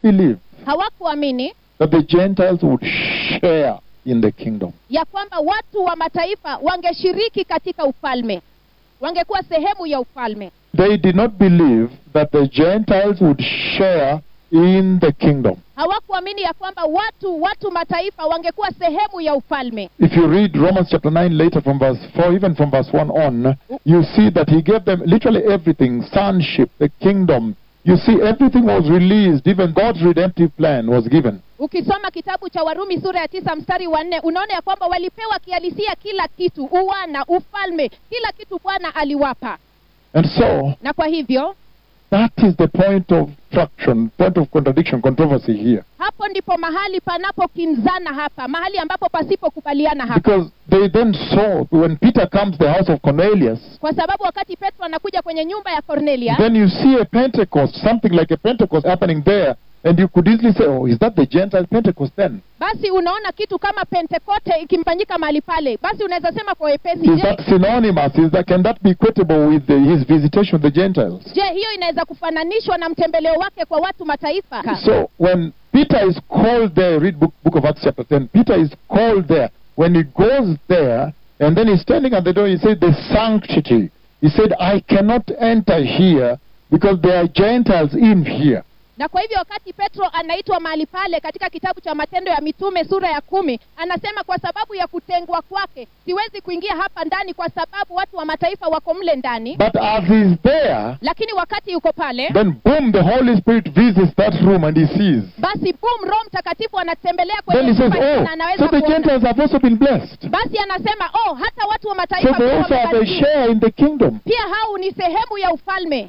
believe hawakuamini that the Gentiles would share in the kingdom. ya kwamba watu wa mataifa wangeshiriki katika ufalme wangekuwa sehemu ya ufalme They did not believe that the Gentiles would share in the kingdom. hawakuamini ya kwamba watu watu mataifa wangekuwa sehemu ya ufalme If you read Romans chapter 9 later from verse 4, even from verse 1 on, you see that he gave them literally everything sonship, the kingdom. You see, everything was released, even God's redemptive plan was given. ukisoma kitabu cha warumi sura ya tisa mstari wa nne unaona ya kwamba walipewa kihalisia kila kitu uwana ufalme kila kitu bwana aliwapa And so, na kwa hivyo that is the point of friction, point of contradiction, controversy here. hapo ndipo mahali panapokinzana hapa mahali ambapo pasipokubaliana hapa Because they then saw, when Peter comes to the house of Cornelius, kwa sababu wakati petro anakuja kwenye nyumba ya cornelia then you see a Pentecost, something like a Pentecost happening there, and you could easily say, oh, is that the Gentile Pentecost then? basi unaona kitu kama pentekote ikimfanyika mahali pale basi unaweza sema kwa wepesi Is je, that synonymous? Is that, can that be equatable with the, his visitation of the Gentiles? je hiyo inaweza kufananishwa na mtembeleo wake kwa watu mataifa So when Peter is called there, read book, book of Acts chapter 10, Peter is called there. When he goes there, and then he's standing at the door, he said, the sanctity. He said, I cannot enter here because there are Gentiles in here. na kwa hivyo wakati petro anaitwa mahali pale katika kitabu cha matendo ya mitume sura ya kumi anasema kwa sababu ya kutengwa kwake siwezi kuingia hapa ndani kwa sababu watu wa mataifa wako mle ndani But as he's there, lakini wakati yuko pale then boom, the Holy Spirit visits that room and he sees. basi bum roho mtakatifu anatembelea Then kwenye he says, nyumba oh, na anaweza so the kuona. Gentiles have also been blessed. basi anasema oh hata watu wa So mataifa they pia also have a wamebarikiwa. share in the kingdom. pia hao ni sehemu ya ufalme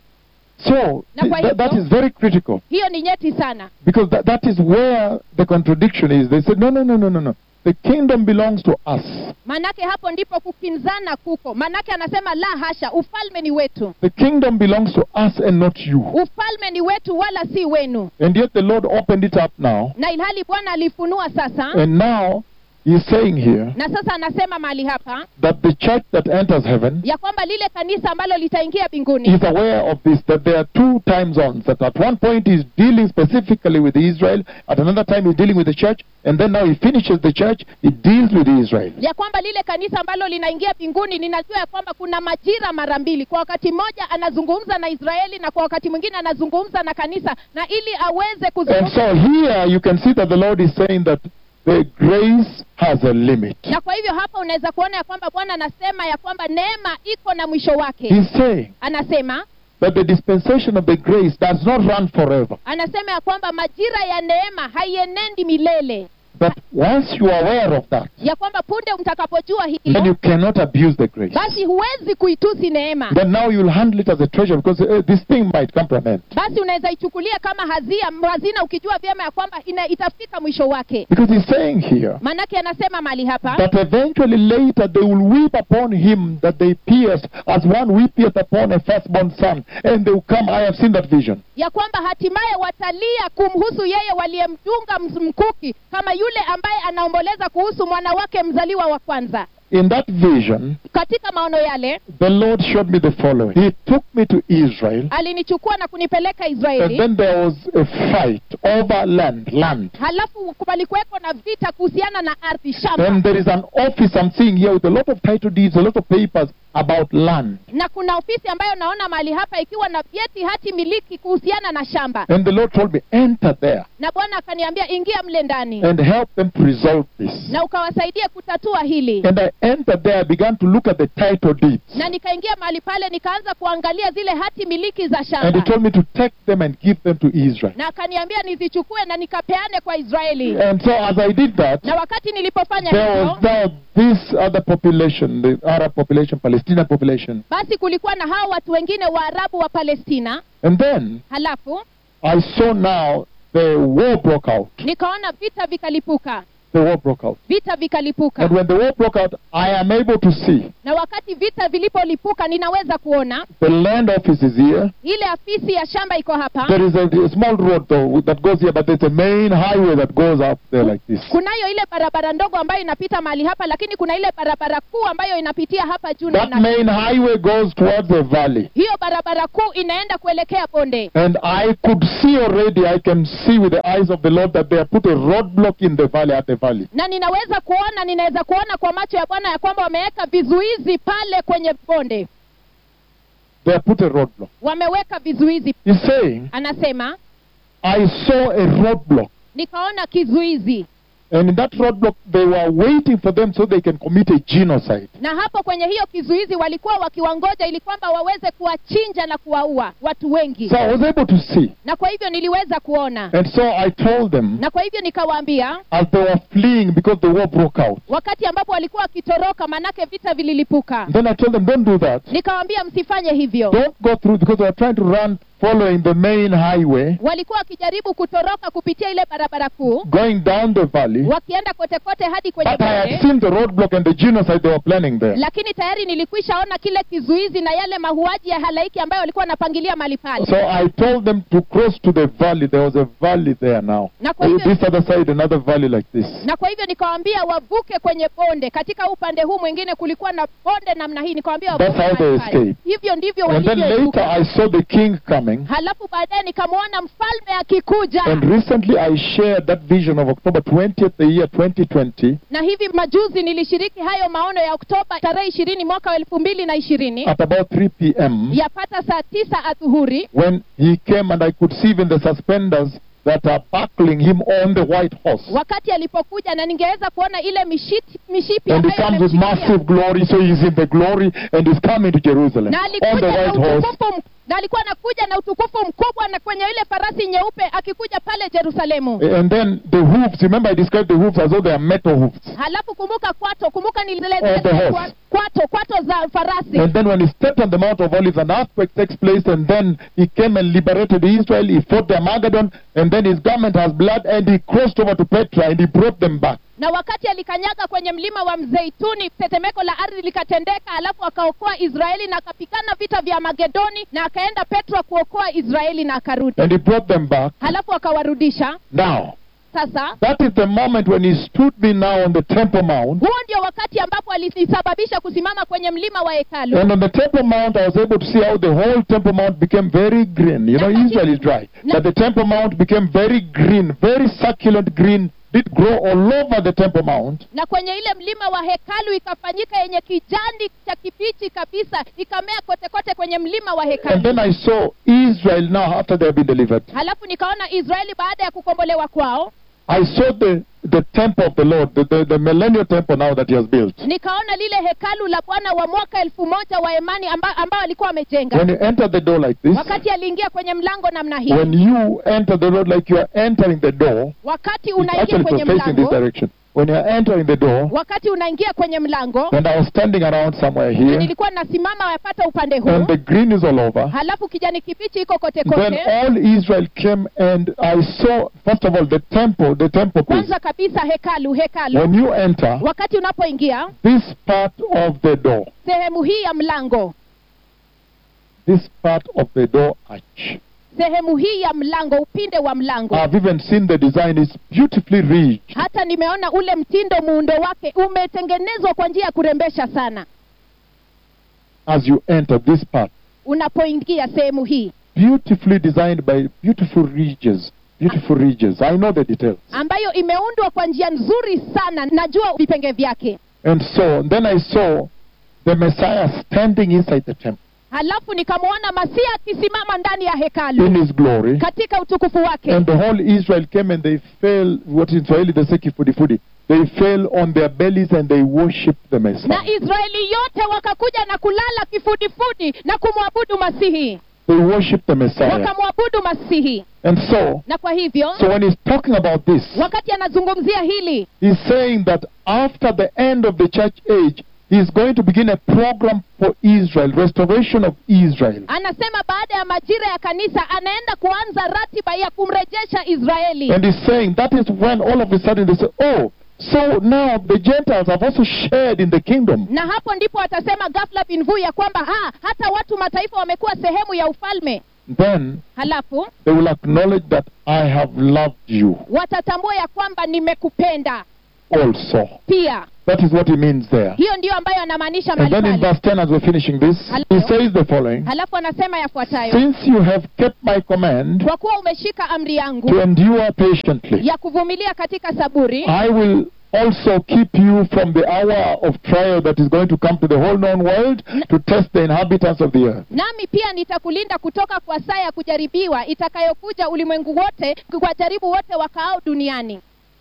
So Na kwa th- that hivyo- is very critical. hiyo ni nyeti sana Because that, that is where the contradiction is. They said, no, no, no, no, no, no. The kingdom belongs to us. manake hapo ndipo kukinzana kuko manake anasema la hasha ufalme ni wetu The kingdom belongs to us and not you. ufalme ni wetu wala si wenu And yet the Lord opened it up now. na ilhali bwana alifunua sasa And now he's saying here na sasa anasema mahali hapa that the church that enters heaven ya kwamba lile kanisa ambalo litaingia mbinguni is aware of this, that there are two time zones. That at one point he's dealing specifically with Israel, at another time he's dealing with the church, and then now he finishes the church, he deals with Israel. ya kwamba lile kanisa ambalo linaingia mbinguni ninajua ya kwamba kuna majira mara mbili kwa wakati mmoja anazungumza na israeli na kwa wakati mwingine anazungumza na kanisa na ili aweze And kuzungumza so here you can see that the Lord is saying that the grace has a limit. na kwa hivyo hapa unaweza kuona ya kwamba bwana anasema ya kwamba neema iko na mwisho wake He's saying anasema that the dispensation of the grace does not run forever. anasema ya kwamba majira ya neema haienendi milele That once you are aware of that, ya kwamba punde mtakapojua then hilo you cannot abuse the grace. basi huwezi kuitusi neema Then now you'll handle it as a treasure because uh, this thing might come to an end. basi unaweza ichukulia kama hazia hazina ukijua vyema ya kwamba ina, itafika mwisho wake Because he's saying here maanake anasema mali hapa that eventually later they will weep upon him that they pierced as one weepeth upon a firstborn son. And they will come, I have seen that vision. ya kwamba hatimaye watalia kumhusu yeye waliyemdunga ms- mkuki kama yule ambaye anaomboleza kuhusu mwana wake mzaliwa wa kwanza In that vision, katika maono yale the Lord showed me the following. He took me to Israel, alinichukua na kunipeleka and israeli then there was a fight over land, land. halafu palikuweko na vita kuhusiana na ardhi Then shamba there is an office I'm seeing here with a lot of title deeds, a lot of papers about land. na kuna ofisi ambayo naona mahali hapa ikiwa na vyeti hati miliki kuhusiana na shamba And the Lord told me, enter there na bwana akaniambia ingia mle ndani and help them to resolve this. na ukawasaidia kutatua hili And I entered there, I began to look at the title deeds. na nikaingia mahali pale nikaanza kuangalia zile hati miliki za And he shamba told me to take them and give them to Israel. na akaniambia nizichukue na nikapeane kwa israeli And so as I did that, na wakati nilipofanya there hivyo was now this other population, the Arab population, Palestinian population. basi kulikuwa na hao watu wengine waarabu wa palestina And then halafu I saw now the war broke out. nikaona vita vikalipuka the war broke out. vita vikalipuka And when the war broke out, I am able to see na wakati vita vilipolipuka ninaweza kuona the land office is here. ile afisi ya shamba iko hapa There is a, a small road though that goes here, but there's a main highway that goes up there like this. kunayo ile barabara ndogo ambayo inapita mahali hapa lakini kuna ile barabara kuu ambayo inapitia hapa juu na That ina- main highway goes towards the valley. hiyo barabara kuu inaenda kuelekea bonde And I could see already, I can see with the eyes of the Lord that they have put a roadblock in the valley, at the valley. na ninaweza kuona ninaweza kuona kwa macho ya bwana ya kwamba wameweka vizuizi pale kwenye bonde They have put a roadblock. wameweka vizuizi He's saying, anasema I saw a roadblock. nikaona kizuizi And in that roadblock, they were waiting for them so they can commit a genocide. na hapo kwenye hiyo kizuizi walikuwa wakiwangoja ili kwamba waweze kuwachinja na kuwaua watu wengi So I was able to see. na kwa hivyo niliweza kuona And so I told them, na kwa hivyo nikawaambia as they were fleeing because the war broke out, wakati ambapo walikuwa wakitoroka manake vita vililipuka then I told them, don't do that. nikawaambia msifanye hivyo Don't go through because they were trying to run following the main highway, walikuwa wakijaribu kutoroka kupitia ile barabara kuu going down the valley. wakienda kote kote hadi kwenye But I had bonde seen the roadblock and the genocide they were planning there. lakini tayari nilikwisha ona kile kizuizi na yale mahuaji ya halaiki ambayo walikuwa wanapangilia mali pale So I told them to cross to the valley. There was a valley there now. Na kwa hivyo- This other side, another valley like this. na kwa hivyo nikawaambia wavuke kwenye bonde katika upande huu mwingine kulikuwa na bonde namna hii nikawaambia That's wavuke how they mahali pale. escaped. hivyo ndivyo And then later walivyoepuka I saw the king coming. halafu baadaye nikamwona mfalme akikuja And recently I shared that vision of October 20th, the year 2020, na hivi majuzi nilishiriki hayo maono ya oktoba tarehe ishirini mwaka wa elfu mbili na ishirini at about 3 p.m. yapata saa tisa adhuhuri when he came and I could see even the suspenders that are buckling him on the white horse. wakati alipokuja na ningeweza kuona ile mishiti, mishipi And he ambayo comes with amemshikilia. massive glory, so he's in the glory and he's coming to Jerusalem na on the alikuja na white horse. utukufu m- na alikuwa anakuja na utukufu mkubwa na kwenye ile farasi nyeupe akikuja pale Yerusalemu. And then the hooves, remember I described the hooves as though they are metal hooves. Halafu kumbuka kwato, kumbuka Of the nilielezea horse. kwa- kwato, kwato za farasi. And then when he stepped on the Mount of Olives, an earthquake takes place, and then he came and liberated Israel. He fought the Armageddon, and then his garment has blood, and he crossed over to Petra, and he brought them back. Na wakati alikanyaga kwenye mlima wa Mzeituni, tetemeko la ardhi likatendeka, alafu akaokoa Israeli na akapigana vita vya Magedoni, na akaenda Petro kuokoa Israeli na akarudi, And he brought them back. halafu akawarudisha. Now, Sasa that is the moment when he stood me now on the Temple Mount. huo ndio wakati ambapo alisababisha kusimama kwenye mlima wa hekalu. And on the Temple Mount, I was able to see how the whole Temple Mount became very green. You know, Na- Israel is dry. Na- But the Temple Mount became very green, very succulent green. Did grow all over the Temple Mount. na kwenye ile mlima wa hekalu ikafanyika yenye kijani cha kibichi kabisa ikamea kote kote kwenye mlima wa And hekalu then I saw Israel now after they have been delivered. halafu nikaona israeli baada ya kukombolewa kwao I saw the, the temple of the Lord, the, the, the millennial temple now that he has built. nikaona lile hekalu la bwana wa mwaka elfu moja wa emani amba, ambao alikuwa amejenga When you enter the door like this, wakati aliingia kwenye mlango namna hii when you enter the door like you are entering the door, wakati it's unaingia actually kwenye it was facing this mlango direction. When you are entering the door, wakati unaingia kwenye mlango and I was standing around somewhere na here, nilikuwa nasimama wapata upande and huu the green is all over. halafu kijani kibichi iko kote Then kote all Israel came and I saw, first of all, the temple, the temple place. kwanza kabisa hekalu hekalu When you enter, wakati unapoingia this part of the door, sehemu hii ya mlango this part of the door arch. sehemu hii ya mlango upinde wa mlango I've even seen the design is beautifully rich. hata nimeona ule mtindo muundo wake umetengenezwa kwa njia ya kurembesha sana as you enter this part. unapoingia sehemu hii Beautifully designed by beautiful ridges. Beautiful ridges. I know the details. ambayo imeundwa kwa njia nzuri sana najua vipenge vyake And so then I saw the Messiah standing inside the temple halafu nikamwona masia akisimama ndani ya in hekalu his glory. katika utukufu wake And the whole Israel came and they fell, what in Swahili they say kifudifudi. They fell on their bellies and they worshipped the na Messiah. israeli yote wakakuja na kulala kifudifudi na kumwabudu masihi They worshipped the Messiah. wakamwabudu masihi And so, na kwa hivyo so when he's talking about this, wakati anazungumzia hili He's saying that after the end of the church age, he's going to begin a program for Israel, restoration of Israel. anasema baada ya majira ya kanisa anaenda kuanza ratiba ya kumrejesha israeli And he's saying that is when all of a sudden they say, oh, So now the Gentiles have also shared in the kingdom. na hapo ndipo watasema ghafla binvu ya kwamba ha, hata watu mataifa wamekuwa sehemu ya ufalme Then halafu they will acknowledge that I have loved you watatambua ya kwamba nimekupenda also. pia That is what he means there. hiyo ndiyo ambayo anamaanisha And then mahali in pale verse 10, as we're finishing this, he Hello. says the following halafu anasema yafuatayo Since you have kept my command kwa kuwa umeshika amri yangu to endure patiently, ya kuvumilia katika saburi I will also keep you from the hour of trial that is going to come to the whole known world to test the inhabitants of the earth. nami pia nitakulinda kutoka kwa saa ya kujaribiwa itakayokuja ulimwengu wote kuwajaribu wote wakaao duniani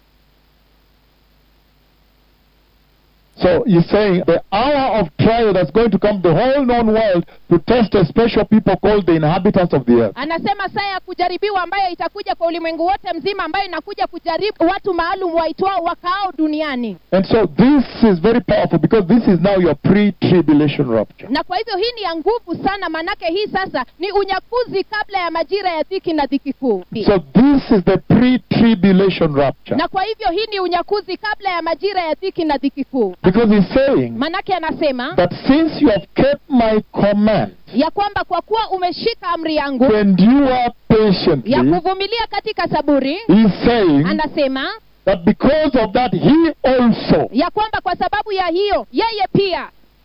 So he's saying the hour of trial that's going to come to the whole known world to test a special people called the inhabitants of the earth. anasema saa ya kujaribiwa ambayo itakuja kwa ulimwengu wote mzima ambayo inakuja kujaribu watu maalum waitwao wakaao duniani And so this is very powerful because this is now your pre-tribulation rapture. na kwa hivyo hii ni ya nguvu sana maanake hii sasa ni unyakuzi kabla ya majira ya dhiki na dhiki kuu So this is the pre-tribulation rapture. na kwa hivyo hii ni unyakuzi kabla ya majira ya dhiki na dhiki kuu Because he's saying maanake anasema that since you have kept my command ya kwamba kwa kuwa umeshika amri yangu to endure ya patiently, kuvumilia katika saburi he's saying anasema that because of that, he also, ya kwamba kwa sababu ya hiyo yeye pia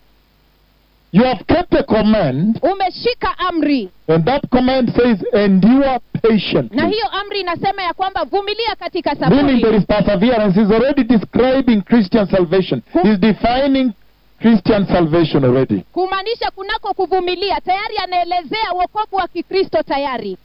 you have kept the command, umeshika amri and that command says endure na patiently. hiyo amri inasema ya kwamba vumilia katika Meaning there saburi is perseverance. He's already describing Christian salvation. He's defining Christian salvation already. kumaanisha kunako kuvumilia tayari anaelezea wokovu wa kikristo tayari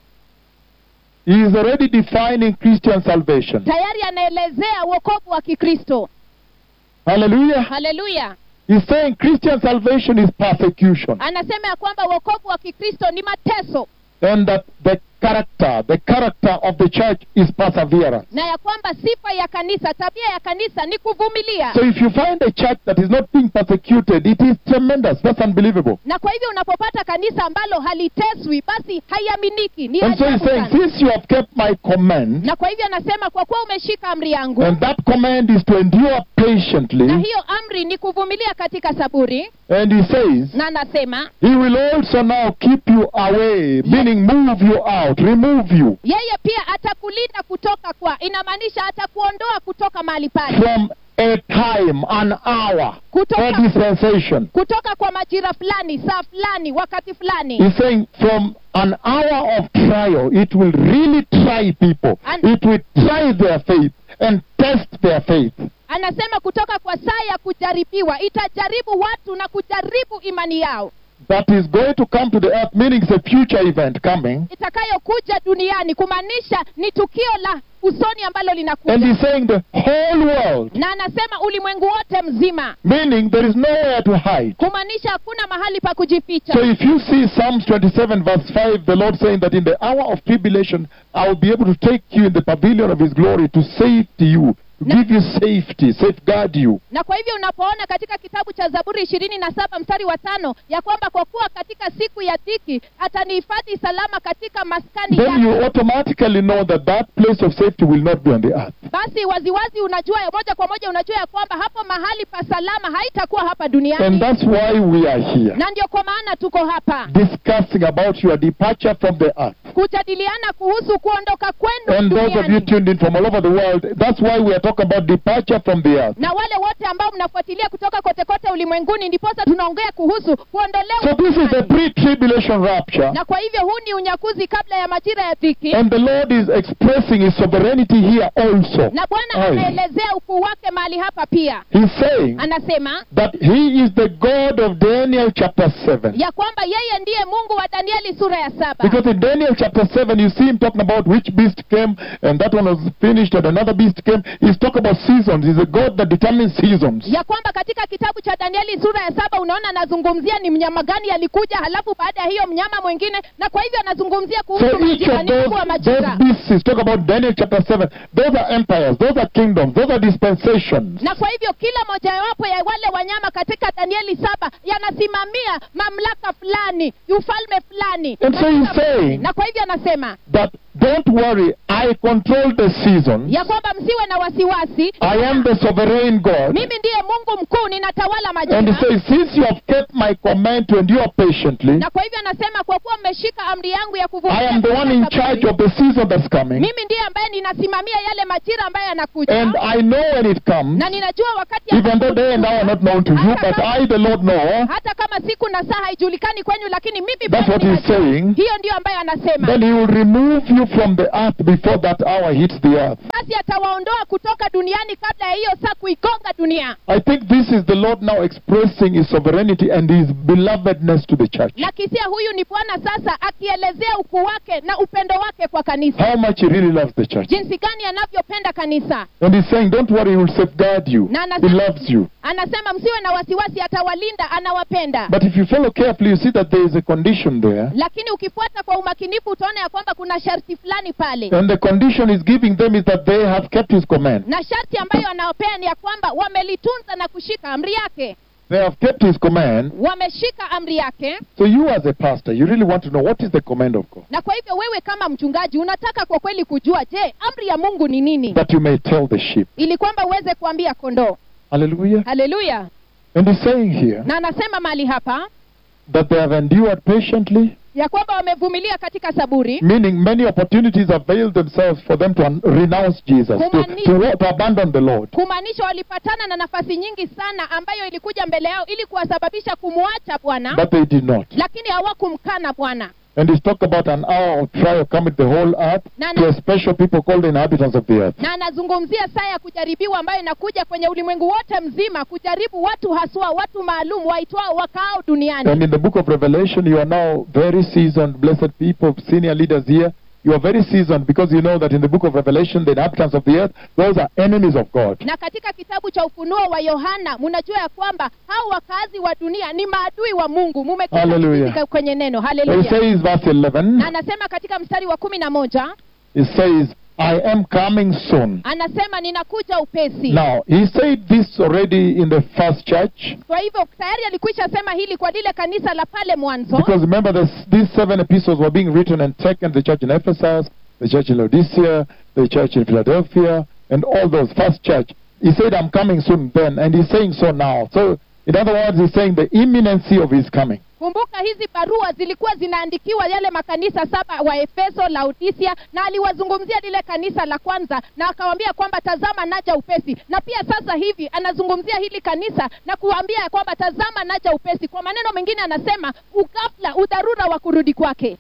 He is already defining Christian salvation. tayari anaelezea wokovu wa kikristo Hallelujah. haleluya He's saying Christian salvation is persecution. anasema ya kwamba wokovu wa kikristo ni mateso And that the character, the character of the church is perseverance. na ya kwamba sifa ya kanisa tabia ya kanisa ni kuvumilia So if you find a church that is not being persecuted, it is tremendous. That's unbelievable. na kwa hivyo unapopata kanisa ambalo haliteswi basi haiaminiki ni And so he's ajabu saying, sana. since you have kept my command, na kwa hivyo anasema kwa kuwa umeshika amri yangu and that command is to endure na patiently, hiyo amri ni kuvumilia katika saburi and he says, na anasema he will also now keep you away, meaning move you out, remove you yeye pia atakulinda kutoka kwa inamaanisha atakuondoa kutoka mahali pale from a time, an hour, or kutoka dispensation. kutoka kwa majira fulani saa fulani wakati fulani He's saying from an hour of trial, it will really try people. And- It will try their faith and test their faith. anasema kutoka kwa saa ya kujaribiwa itajaribu watu na kujaribu imani yao That is going to come to the earth, meaning it's a future event coming. itakayokuja duniani kumaanisha ni tukio la usoni ambalo And linakuja he's saying the whole world, na anasema ulimwengu wote mzima meaning there is nowhere to hide. kumaanisha hakuna mahali pa kujificha So if you see Psalms 27 verse 5, the Lord saying that in the hour of tribulation, I will be able to take you in the pavilion of his glory to safety you, to give you safety, safeguard you. na kwa hivyo unapoona katika kitabu cha zaburi ishirini na saba mstari wa tano ya kwamba kwa kuwa katika siku ya dhiki atanihifadhi salama katika maskani Then yake you automatically know that that place of safety will not be on the earth. basi waziwazi unajua moja kwa moja unajua ya kwamba hapo mahali pa salama haitakuwa hapa And duniani that's why we are here, na ndio kwa maana tuko hapa discussing about your departure from the earth. kujadiliana kuhusu kuondoka kwenu And those of you duniani tuned in from all over the world, that's why we are talking about departure from the earth. na wale wote ambao mnafuatilia kutoka kote kote ulimwenguni ndiposa tunaongea kuhusu kuondolewa So this is the duniani. pre-tribulation rapture. na kwa hivyo huu ni unyakuzi kabla ya majira ya dhiki And the Lord is expressing his sovereignty here also. na bwana Aye. anaelezea ukuu wake mahali hapa pia He's saying anasema that he is the God of Daniel chapter 7. ya kwamba yeye ndiye mungu wa danieli sura ya saba Because in Daniel chapter 7, you see him talking about which beast came, and that one was finished, and another beast came. He's talking about seasons. He's a God that determines seasons. ya kwamba katika kitabu cha danieli sura ya saba unaona anazungumzia ni mnyama gani alikuja halafu baada ya hiyo mnyama mwingine na kwa hivyo anazungumzia kuhusu So each majira of ni those, mkuu wa those majira beasts, he's talking about Daniel chapter 7. Those are empires, those are kingdoms, those are dispensations. na kwa hivyo kila mojawapo ya wale wanyama katika danieli saba yanasimamia mamlaka fulani ufalme fulani And so he's saying na kwa hivyo anasema that Don't worry, I control the seasons. ya kwamba msiwe na wasiwasi I am the sovereign God. mimi ndiye mungu mkuu ninatawala And he majira says, Since you have kept my command to endure patiently, na kwa hivyo anasema kwa kuwa mmeshika amri yangu ya I kuvumilia am the one katika in saburi, charge of the season that's coming. mimi ndiye ambaye ninasimamia yale majira ambayo yanakuja And I know when it comes, na ninajua wakati even though day and hour are not known to you, but I, the Lord, know. hata kama siku na saa haijulikani kwenyu lakini mimi That's Bwana what he's ninajua. saying. hiyo ndiyo ambayo anasema Then he will remove you from the earth before that hour hits the earth. basi atawaondoa kutoka duniani kabla ya hiyo saa kuigonga dunia I think this is the Lord now expressing his sovereignty and his belovedness to the church. na kisia huyu ni bwana sasa akielezea ukuu wake na upendo wake kwa kanisa How much he really loves the church. jinsi gani anavyopenda kanisa And he's saying, Don't worry, he will safeguard you. Na He anasema- loves you. anasema msiwe na wasiwasi atawalinda anawapenda But if you follow carefully, you see that there is a condition there. lakini ukifuata kwa umakinifu utaona ya kwamba kuna sharti fulani pale And the condition he's giving them is that they have kept his command. na sharti ambayo anawapea ni ya kwamba wamelitunza na kushika amri yake They have kept his command. wameshika amri yake So you as a pastor, you really want to know what is the command of God. na kwa hivyo wewe kama mchungaji unataka kwa kweli kujua je amri ya mungu ni nini That you may tell the sheep. ili kwamba uweze kuambia kondoo Hallelujah. haleluya And he's saying here na anasema mahali hapa that they have endured patiently, ya kwamba wamevumilia katika saburi meaning many opportunities availed themselves for them to un- renounce Jesus, to, Kumaanisha- to, wa- to abandon the Lord. kumaanisha walipatana na nafasi nyingi sana ambayo ilikuja mbele yao ili kuwasababisha kumwacha bwana But they did not. lakini hawakumkana bwana And he's talked about an hour of trial coming the whole earth Na- to a special people called the inhabitants of the earth. na anazungumzia saa ya kujaribiwa ambayo inakuja kwenye ulimwengu wote mzima kujaribu watu haswa watu maalum waitwao wakaao duniani And in the book of Revelation, you are now very seasoned, blessed people, senior leaders here. You are very seasoned because you know that in the book of Revelation, the inhabitants of the earth, those are enemies of God. na katika kitabu cha ufunuo wa yohana mnajua ya kwamba hao wakazi wa dunia ni maadui wa mungu mumekita Hallelujah. mizizi kwenye neno It haleluya says, verse 11, na anasema katika mstari wa kumi na moja it says, I am coming soon. anasema ninakuja upesi Now, he said this already in the first church kwa hivyo tayari alikwisha sema hili kwa lile kanisa la pale mwanzo because remember, this, these seven epistles were being written and taken the church in Ephesus, the church in Laodicea, the church in Philadelphia, and all those. First church. He said, I'm coming soon then, and he's saying so now. So, in other words, he's saying the imminency of his coming. kumbuka hizi barua zilikuwa zinaandikiwa yale makanisa saba wa efeso laodisia na aliwazungumzia lile kanisa la kwanza na akawambia kwamba tazama naja upesi na pia sasa hivi anazungumzia hili kanisa na kuambia ya kwamba tazama naja upesi kwa maneno mengine anasema ugafla udharura wa kurudi kwake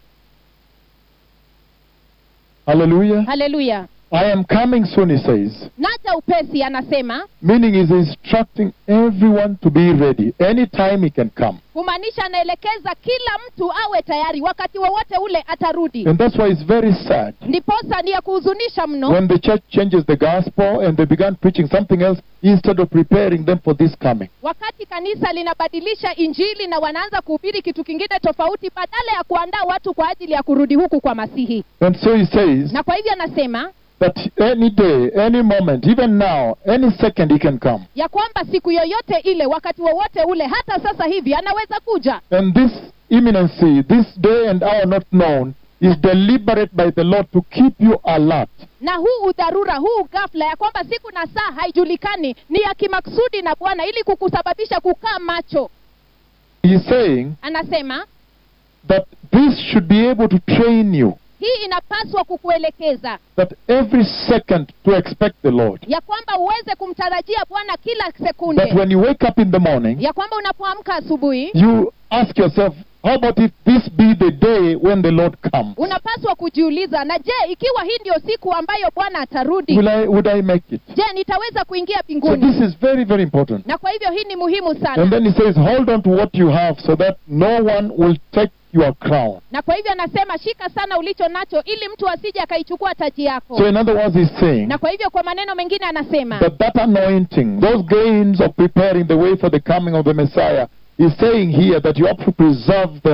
Hallelujah. haleluya I am coming soon, he says. naja upesi anasema Meaning he's instructing everyone to be ready. Anytime he can come. kumaanisha anaelekeza kila mtu awe tayari wakati wowote ule atarudi And that's why it's very sad. ndiposa ni ya kuhuzunisha mno When the church changes the gospel and they began preaching something else instead of preparing them for this coming. wakati kanisa linabadilisha injili na wanaanza kuhubiri kitu kingine tofauti badala ya kuandaa watu kwa ajili ya kurudi huku kwa masihi And so he says na kwa hivyo anasema that any day, any moment, even now, any second he can come. ya kwamba siku yoyote ile wakati wowote ule hata sasa hivi anaweza kuja And this imminency, this day and hour not known, is deliberate by the Lord to keep you alert. na huu udharura huu ghafla ya kwamba siku na saa haijulikani ni ya kimaksudi na bwana ili kukusababisha kukaa macho He's saying anasema that this should be able to train you hii inapaswa kukuelekeza that every second to expect the Lord. ya kwamba uweze kumtarajia bwana kila That sekunde when you wake up in the morning, ya kwamba unapoamka asubuhi you ask yourself, how about if this be the day when the Lord comes? unapaswa kujiuliza na je ikiwa hii ndio siku ambayo bwana atarudi Will I, would I make it? je nitaweza kuingia So mbinguni this is very, very important. na kwa hivyo hii ni muhimu And sana then he says, hold on to what you have so that no one will take your crown. na kwa hivyo anasema shika sana ulicho nacho ili mtu asije akaichukua taji yako So in other words, he's saying na kwa hivyo kwa maneno mengine anasema that that anointing, those gains of preparing the way for the coming of the Messiah, he's saying here that you have to preserve them.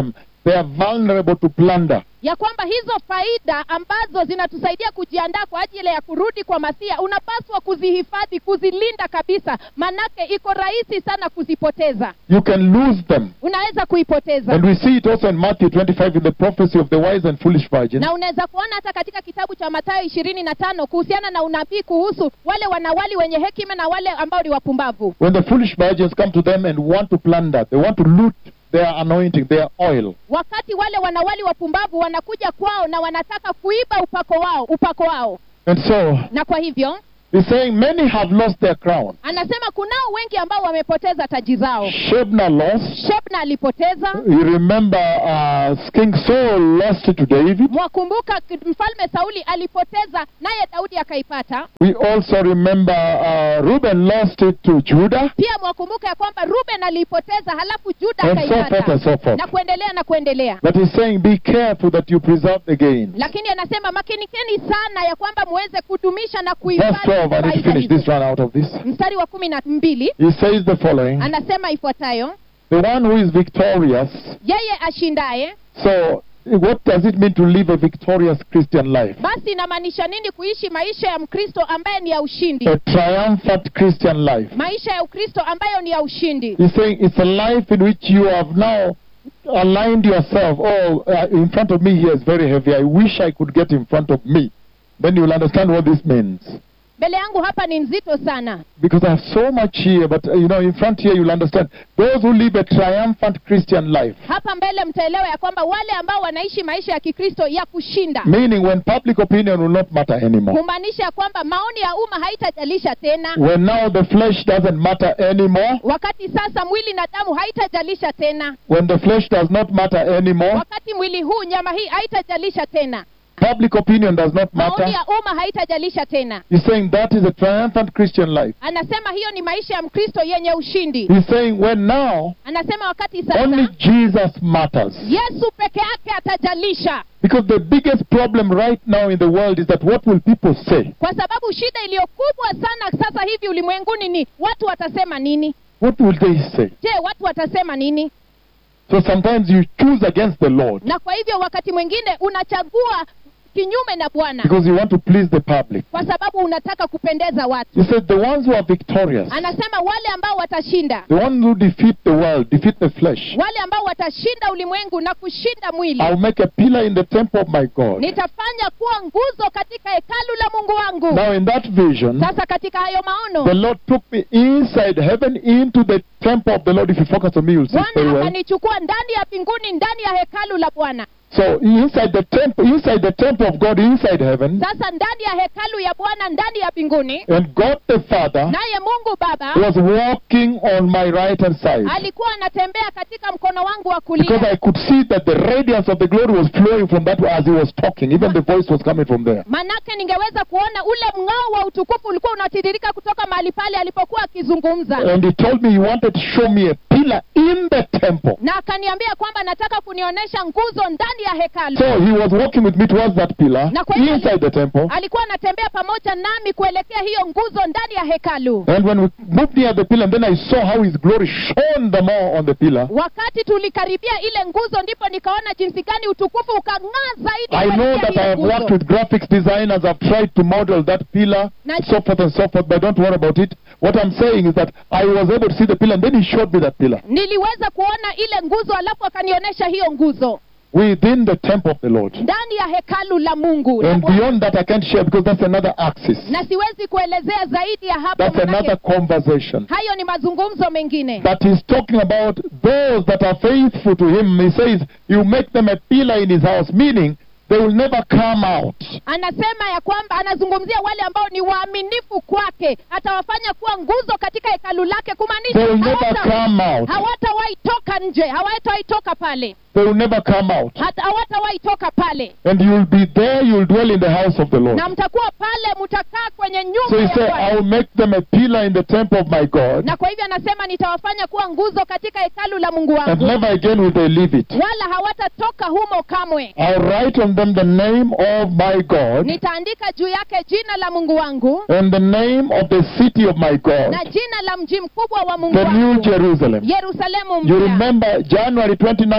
they are vulnerable to plunder. ya kwamba hizo faida ambazo zinatusaidia kujiandaa kwa ajili ya kurudi kwa masia unapaswa kuzihifadhi kuzilinda kabisa manake iko rahisi sana kuzipoteza You can lose them. unaweza kuipoteza And we see it also in Matthew 25 in the prophecy of the wise and foolish virgin. na unaweza kuona hata katika kitabu cha mathayo ishirini na tano kuhusiana na unabii kuhusu wale wanawali wenye hekima na wale ambao ni wapumbavu When the foolish virgins come to them and want to plunder, they want to loot their anointing, their oil. wakati wale wanawali wapumbavu wanakuja kwao na wanataka kuiba upako wao upako wao And so, na kwa hivyo he's saying many have lost their crown. anasema kunao wengi ambao wamepoteza taji zao Shebna lost. shebna alipoteza You remember uh, King Saul lost it to David. mwakumbuka k- mfalme sauli alipoteza naye daudi akaipata We also remember uh, Reuben lost it to Judah. pia mwakumbuka ya kwamba ruben aliipoteza halafu juda And so forth and akaipata so forth. na kuendelea na kuendelea But he's saying, be careful that you preserve the gain. lakini anasema makinikeni sana ya kwamba muweze kudumisha na Verse kuhifadhi 12, I need to faida finish hizo. this run out of this. mstari wa kumi na mbili He says the following anasema ifuatayo The one who is victorious. yeye ashindaye So, what does it mean to live a victorious Christian life? basi inamaanisha nini kuishi maisha ya mkristo ambaye ni ya ushindi A triumphant Christian life. maisha ya ukristo ambayo ni ya ushindi He's saying it's a life in which you have now aligned yourself. Oh, uh, in front of me here is very heavy. I wish I could get in front of me. Then you will understand what this means. mbele yangu hapa ni nzito sana Because I have so much here, but uh, you know, in front here you'll understand. Those who live a triumphant Christian life, hapa mbele mtaelewa ya kwamba wale ambao wanaishi maisha ya kikristo ya kushinda meaning when public opinion will not matter anymore. kumaanisha ya kwamba maoni ya umma haitajalisha tena When now the flesh doesn't matter anymore, wakati sasa mwili na damu haitajalisha tena when the flesh does not matter anymore, wakati mwili huu nyama hii haitajalisha tena public opinion does not maoni matter. ya umma haitajalisha tena He's saying that is a triumphant Christian life. anasema hiyo ni maisha ya mkristo yenye ushindi He's saying when now anasema wakati only sasa Jesus matters. yesu peke yake atajalisha Because the biggest problem right now in the world is that what will people say? kwa sababu shida iliyo kubwa sana sasa hivi ulimwenguni ni watu watasema nini What will they say? je watu watasema nini So sometimes you choose against the Lord na kwa hivyo wakati mwingine unachagua kinyume na bwana because you want to please the public. kwa sababu unataka kupendeza watu He said the ones who are victorious, anasema wale ambao watashinda the ones who defeat the world, defeat the flesh, wale ambao watashinda ulimwengu na kushinda mwili I'll make a pillar in the temple of my God. nitafanya kuwa nguzo katika hekalu la mungu wangu Now in that vision, sasa katika hayo the maono Lord took me inside heaven into the temple of the Lord. If you focus on me, you'll see it very bwana well. akanichukua ndani ya mbinguni ndani ya hekalu la bwana So inside the temple, inside the temple of God, inside heaven, sasa ndani ya hekalu ya bwana ndani ya mbinguni and God the Father naye mungu baba was walking on my right hand side. alikuwa anatembea katika mkono wangu wa Because kulia I could see that the radiance of the glory was flowing from that as he was talking. Even the voice was coming from there. manake ningeweza kuona ule mng'ao wa utukufu ulikuwa unatiririka kutoka mahali pale alipokuwa akizungumza And he told me he wanted to show me a pillar in the temple. na akaniambia kwamba nataka kunionyesha nguzo ndani ya hekalu So he was walking with me towards that pillar Na kwa hivyo- inside the temple. alikuwa anatembea pamoja nami kuelekea hiyo nguzo ndani ya hekalu And when we moved near the pillar, then I saw how his glory shone the more on the pillar. wakati tulikaribia ile nguzo ndipo nikaona jinsi gani utukufu ukang'aa zaidi I know kuelekea that hiyo I have worked nguzo. with graphics designers. I've tried to model that pillar, Na- so forth and so forth, but don't worry about it. What I'm saying is that I was able to see the pillar, and then he showed me that pillar niliweza kuona ile nguzo alafu akanionyesha hiyo nguzo within the temple of the Lord. ndani ya hekalu la mungu la And Bwana. beyond that, I can't share because that's another axis. na siwezi kuelezea zaidi ya hapo That's manake another conversation. hayo ni mazungumzo mengine But he's talking about those that are faithful to him. He says, You make them a pillar in his house, meaning they will never come out. anasema ya kwamba anazungumzia wale ambao ni waaminifu kwake atawafanya kuwa nguzo katika hekalu lake kumaanisha They will never hawata- come out. hawatawahi toka nje hawatawahi toka pale They will never come out. hata hawatawahi toka pale And you'll be there, you'll dwell in the house of the Lord. na mtakuwa pale mtakaa kwenye So nyumba he ya said, Bwana I'll make them a pillar in the temple of my God, na kwa hivyo anasema nitawafanya kuwa nguzo katika hekalu la mungu and wangu never again will they leave it. wala hawatatoka humo kamwe I'll write on them the name of my God nitaandika juu yake jina la mungu wangu and the name of the city of my God, na jina la mji mkubwa wa mungu the New wangu Jerusalem. yerusalemu You mpya remember January 29th,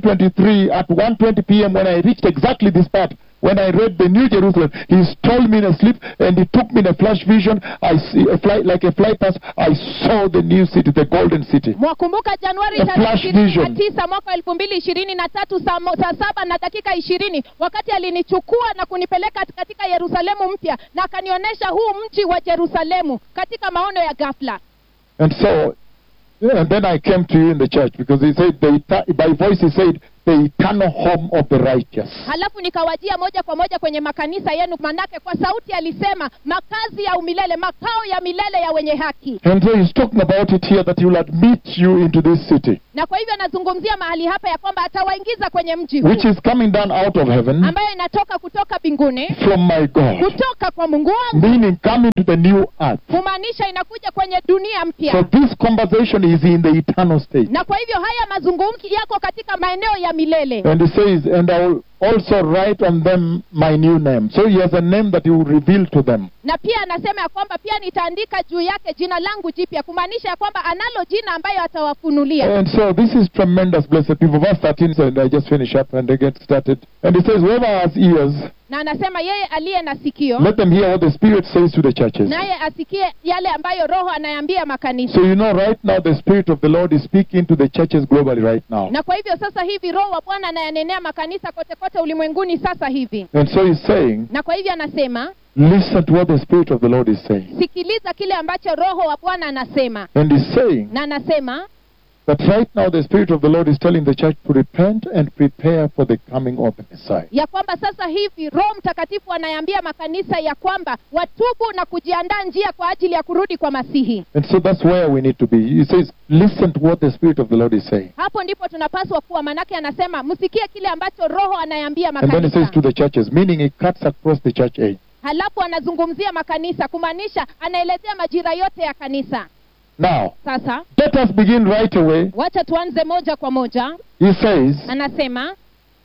2023 at 1.20 p.m. when I reached exactly this part, when I read the New Jerusalem, he stole me in a sleep and he took me in a flash vision. I see a fly, like a fly pass. I saw the new city, the golden city. mwakumbuka januari A tarehe flash ishirini na vision. tisa mwaka wa elfu mbili ishirini na tatu saa mo- saa saba na dakika ishirini wakati alinichukua na kunipeleka katika yerusalemu mpya na akanionyesha huu mji wa jerusalemu katika maono ya ghafla And so, and then I came to you in the church because he said, the, eta- by voice he said, the eternal home of the righteous. halafu nikawajia moja kwa moja kwenye makanisa yenu manake kwa sauti alisema makazi ya umilele makao ya milele ya wenye haki And so he's talking about it here that he will admit you into this city, na kwa hivyo anazungumzia mahali hapa ya kwamba atawaingiza kwenye mji huu which is coming down out of heaven ambayo inatoka kutoka mbinguni from my God, kutoka kwa mungu wangu meaning coming to the new earth. kumaanisha inakuja kwenye dunia So mpya this conversation is in the eternal state. na kwa hivyo haya mazungumzo yako katika maeneo ya milele And he says, and I will also write on them my new name. So he has a name that he will reveal to them. na pia anasema ya kwamba pia nitaandika juu yake jina langu jipya kumaanisha ya kwamba analo jina ambayo atawafunulia And so this is tremendous, blessed people. Verse 13, so and I just finish up and I get started. And he says, whoever has ears, na anasema yeye aliye na sikio let them hear what the Spirit says to the churches. naye asikie yale ambayo roho anayambia makanisa So you know right now the Spirit of the Lord is speaking to the churches globally right now. na kwa hivyo sasa hivi roho wa bwana anayanenea makanisa kote kote ulimwenguni sasa hivi And so he's saying, na kwa hivyo anasema listen to what the Spirit of the Lord is saying. sikiliza kile ambacho roho wa bwana anasema And he's saying na anasema that right now the Spirit of the Lord is telling the church to repent and prepare for the coming of the Messiah. ya kwamba sasa hivi roho mtakatifu anayambia makanisa ya kwamba watubu na kujiandaa njia kwa ajili ya kurudi kwa masihi And so that's where we need to be. He says, listen to what the Spirit of the Lord is saying. hapo ndipo tunapaswa kuwa manake anasema msikie kile ambacho roho anayambia And then he makanisa says to the churches, meaning it cuts across the church age. halafu anazungumzia makanisa kumaanisha anaelezea majira yote ya kanisa Now, sasa let us begin right away. wacha tuanze moja kwa moja He says, anasema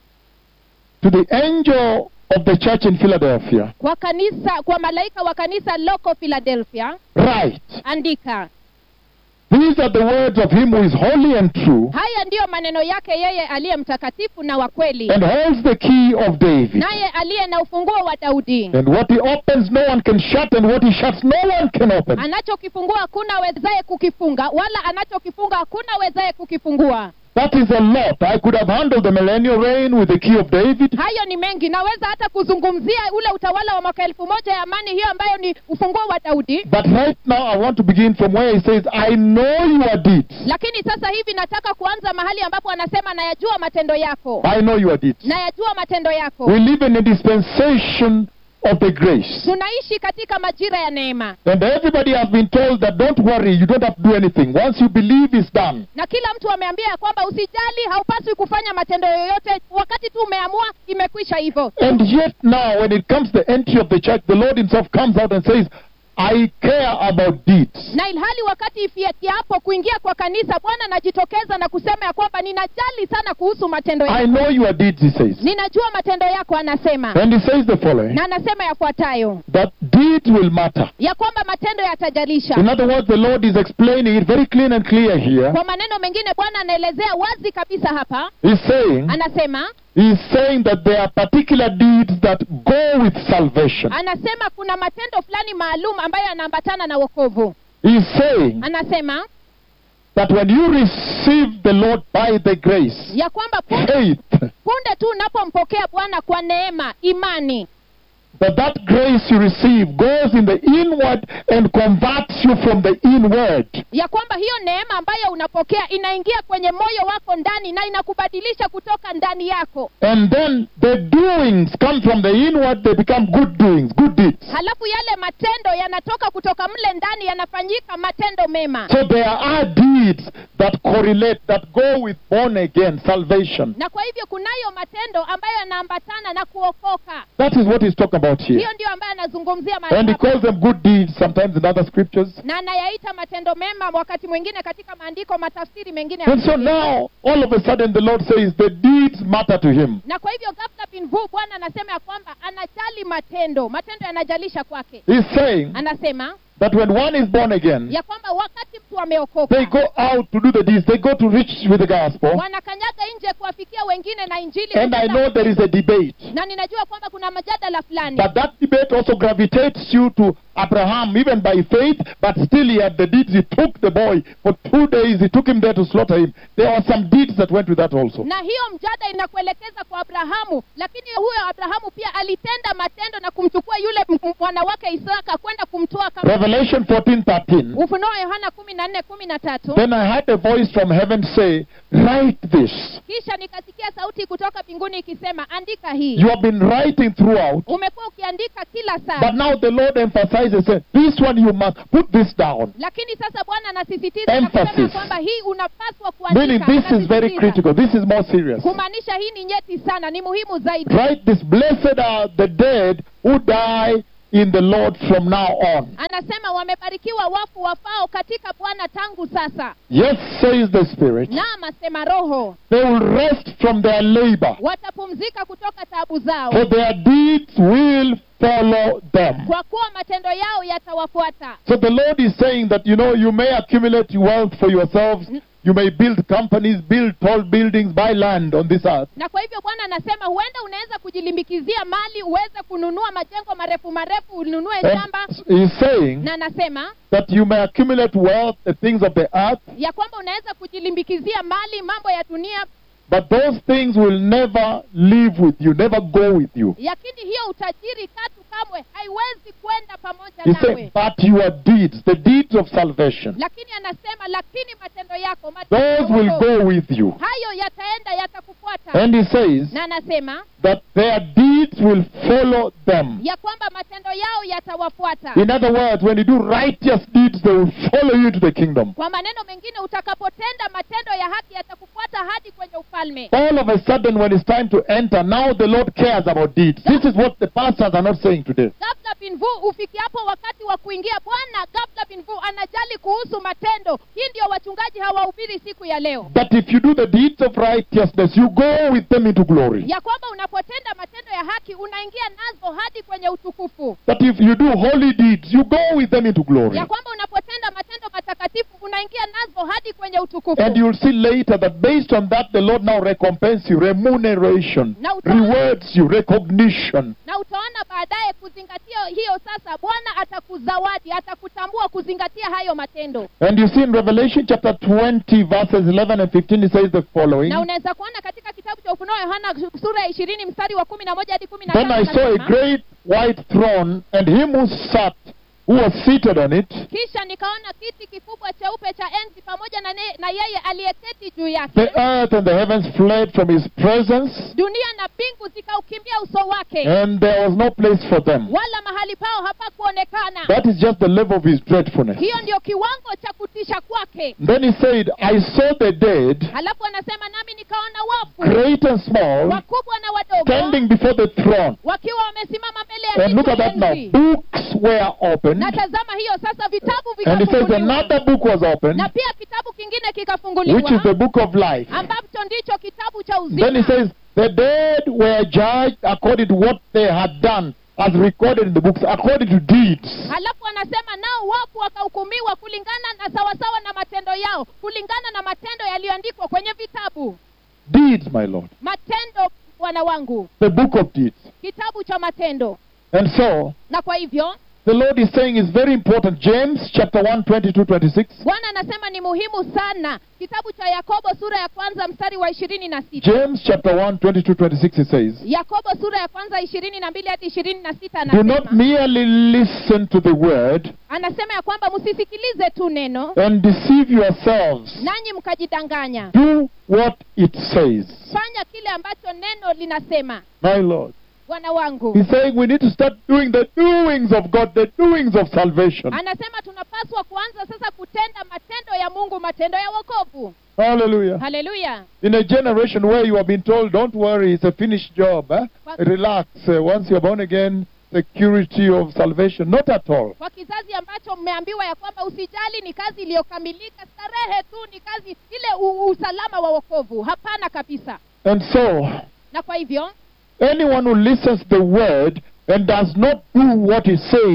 to the angel of the church in Philadelphia, kwa kanisa kwa malaika wa kanisa loko philadelphia write, andika these are the words of him who is holy and true, haya ndiyo maneno yake yeye aliye mtakatifu na wa kweli and holds the key of David. naye aliye na ufunguo wa daudi And what he opens, no one can shut, and what he shuts, no one can open. anachokifungua hakuna wezaye kukifunga wala anachokifunga hakuna wezaye kukifungua That is a lot. I could have handled the millennial reign with the key of David, hayo ni mengi naweza hata kuzungumzia ule utawala wa mwaka elfu moja ya amani hiyo ambayo ni ufunguo wa daudi but right now I want to begin from where he says, I know your deeds. lakini sasa hivi nataka kuanza mahali ambapo anasema nayajua matendo yako I know your deeds. nayajua matendo yako We live in a dispensation of the grace. tunaishi katika majira ya neema And everybody has been told that don't worry, you don't have to do anything. Once you believe, it's done. na kila mtu ameambia ya kwamba usijali haupaswi kufanya matendo yoyote wakati tu umeamua imekwisha hivyo And yet now, when it comes to the entry of the church, the Lord himself comes out and says, I care about deeds. na ilhali wakati ifikiapo kuingia kwa kanisa bwana anajitokeza na kusema ya kwamba ninajali sana kuhusu matendo I yako know your deeds, he says. ninajua matendo yako anasema And he says the following, na anasema yafuatayo that deeds will matter. ya kwamba matendo yatajalisha In other words, the Lord is explaining it very clean and clear here. kwa maneno mengine bwana anaelezea wazi kabisa hapa He's saying, anasema he's saying that there are particular deeds that go with salvation. anasema kuna matendo fulani maalum ambayo yanaambatana na wokovu He's saying anasema that when you receive the Lord by the grace, ya kwamba punde, faith, punde tu unapompokea bwana kwa neema imani that that grace you receive goes in the inward and converts you from the inward. ya kwamba hiyo neema ambayo unapokea inaingia kwenye moyo wako ndani na inakubadilisha kutoka ndani yako And then the doings come from the inward, they become good doings, good deeds. halafu yale matendo yanatoka kutoka mle ndani yanafanyika matendo mema So there are deeds that correlate, that go with born again, salvation. na kwa hivyo kunayo matendo ambayo yanaambatana na kuokoka That is what he's talking about here. hiyo ndio ambayo anazungumzia mahali And he hapa. calls them good deeds sometimes in other scriptures. na anayaita matendo mema wakati mwingine katika maandiko matafsiri mengine ya And so Biblia. now, all of a sudden, the Lord says the deeds matter to him. na kwa hivyo ghafla bin vu bwana anasema ya kwamba anajali matendo matendo yanajalisha kwake He's saying anasema that when one is born again, ya kwamba wakati mtu ameokoka they go out to do the deeds. They go to reach with the gospel. wanakanyaga nje kuwafikia wengine na injili And I kutenda- know there is a debate. na ninajua kwamba kuna majadala fulani But that debate also gravitates you to Abraham, even by faith, but still he had the deeds. He took the boy for two days, he took him there to slaughter him. There were some deeds that went with that also. na hiyo mjada inakuelekeza kwa abrahamu lakini huyo abrahamu pia alitenda matendo na kumchukua yule m- m- mwana wake isaka kwenda kumtoa kama Revelation 14 13. ufunuo wa yohana kumi na nne kumi na tatu Then I heard a voice from heaven say, Write this. kisha nikasikia sauti kutoka mbinguni ikisema andika hii You have been writing throughout, umekuwa ukiandika kila saa but now the Lord emphasizes, say, This one you must put this down. lakini sasa bwana anasisitiza na kusema Emphasis. kwamba hii unapaswa Meaning, kuandika this is very Anasisitiza. critical. This is more serious. kumaanisha hii ni nyeti sana ni muhimu zaidi Write this. Blessed are the dead who die in the Lord from now on. anasema wamebarikiwa wafu wafao katika bwana tangu sasa Yes, says the Spirit. naam asema roho They will rest from their labor, watapumzika kutoka taabu zao for their deeds will follow them. kwa kuwa matendo yao yatawafuata So the Lord is saying that, you know, you may accumulate wealth for yourselves. You may build companies, build tall buildings, buy land on this earth. na kwa hivyo bwana anasema huenda unaweza kujilimbikizia mali uweze kununua majengo marefu marefu ununue shamba And he's saying na anasema that you may accumulate wealth, the things of the earth, ya kwamba unaweza kujilimbikizia mali mambo ya dunia but those things will never live with you, never go with you. lakini hiyo utajiri katu kamwe haiwezi kwenda pamoja He's nawe saying, but your deeds, the deeds of salvation, lakini anasema lakini matendo yako matendo those will yako, go with you. hayo yataenda yatakufuata And he says na anasema that their deeds will follow them. ya kwamba matendo yao yatawafuata In other words, when you do righteous deeds, they will follow you to the kingdom. kwa maneno mengine utakapotenda matendo ya haki yatakufuata hadi kwenye ufalme All of a sudden, when it's time to enter, now the Lord cares about deeds. This is what the pastors are not saying today. gabla binvu ufikiapo wakati wa kuingia bwana gabla binvu anajali kuhusu matendo hii ndio wachungaji hawahubiri siku ya leo That if you do the deeds of righteousness, you go with them into glory. ya kwamba unapotenda matendo ya haki unaingia nazo hadi kwenye utukufu That if you do holy deeds, you go with them into glory. ya kwamba unapotenda matendo matakatifu unaingia nazo hadi kwenye utukufu And you'll see later that based on that, the Lord now recompense you, remuneration, Now, tell- rewards you, recognition. na utaona baadaye kuzingatia hiyo sasa bwana atakuzawadi atakutambua kuzingatia hayo matendo And you see in Revelation chapter 20, verses 11 and 15, it says the following. na unaweza kuona katika kitabu cha ufunuo wa yohana sura ya ishirini mstari wa kumi na moja hadi kumi na Then tano I saw a anasema, great white throne, and him who sat, who was seated on it, kisha nikaona kiti kikubwa cheupe cha enzi pamoja na, ne, na yeye aliyeketi juu yake the earth and the heavens fled from his presence, dunia na mbingu zikaukimbia uso wake and there was no place for them. wala mahali pao hapakuonekana That is just the level of his dreadfulness. hiyo ndio kiwango cha kutisha kwake Then he said, I saw the dead, halafu anasema nami nikaona wafu great and small, wakubwa na wadogo standing before the throne. wakiwa wamesimama mbele ya And look kiti at that now. enzi. Books were opened, na tazama hiyo sasa vitabu and it says vikafunguliwa another book was opened, na pia kitabu kingine which is kikafunguliwa the book of life. ambacho ndicho kitabu cha Then he uzima says, the dead were judged according to what they had done, as recorded in the books, according to deeds. halafu anasema nao wafu wakahukumiwa kulingana na sawasawa na matendo yao kulingana na matendo yaliyoandikwa kwenye vitabu Deeds, my Lord. matendo bwana wangu The book of deeds. kitabu cha matendo And so, na kwa hivyo the Lord is saying it's very important. James chapter 1, 22, 26. bwana anasema ni muhimu sana kitabu cha yakobo sura ya kwanza mstari wa ishirini na sita James chapter 1, 22, 26, it says, yakobo sura ya kwanza ishirini na mbili hadi ishirini na sita Do not anasema merely listen to the word anasema ya kwamba msisikilize tu neno and deceive yourselves. nanyi mkajidanganya Do what it says. fanya kile ambacho neno linasema My Lord. bwana wangu He's saying we need to start doing the doings of God, the doings of salvation. anasema tunapaswa kuanza sasa kutenda matendo ya mungu matendo ya wokovu Hallelujah. haleluya In a generation where you have been told, don't worry, it's a finished job. eh? What? Relax. uh, once you're born again, security of salvation. Not at all. kwa kizazi ambacho mmeambiwa ya kwamba usijali ni kazi iliyokamilika starehe tu ni kazi ile u- usalama wa wokovu hapana kabisa And so, na kwa hivyo anyone who listens the word and does not do what it says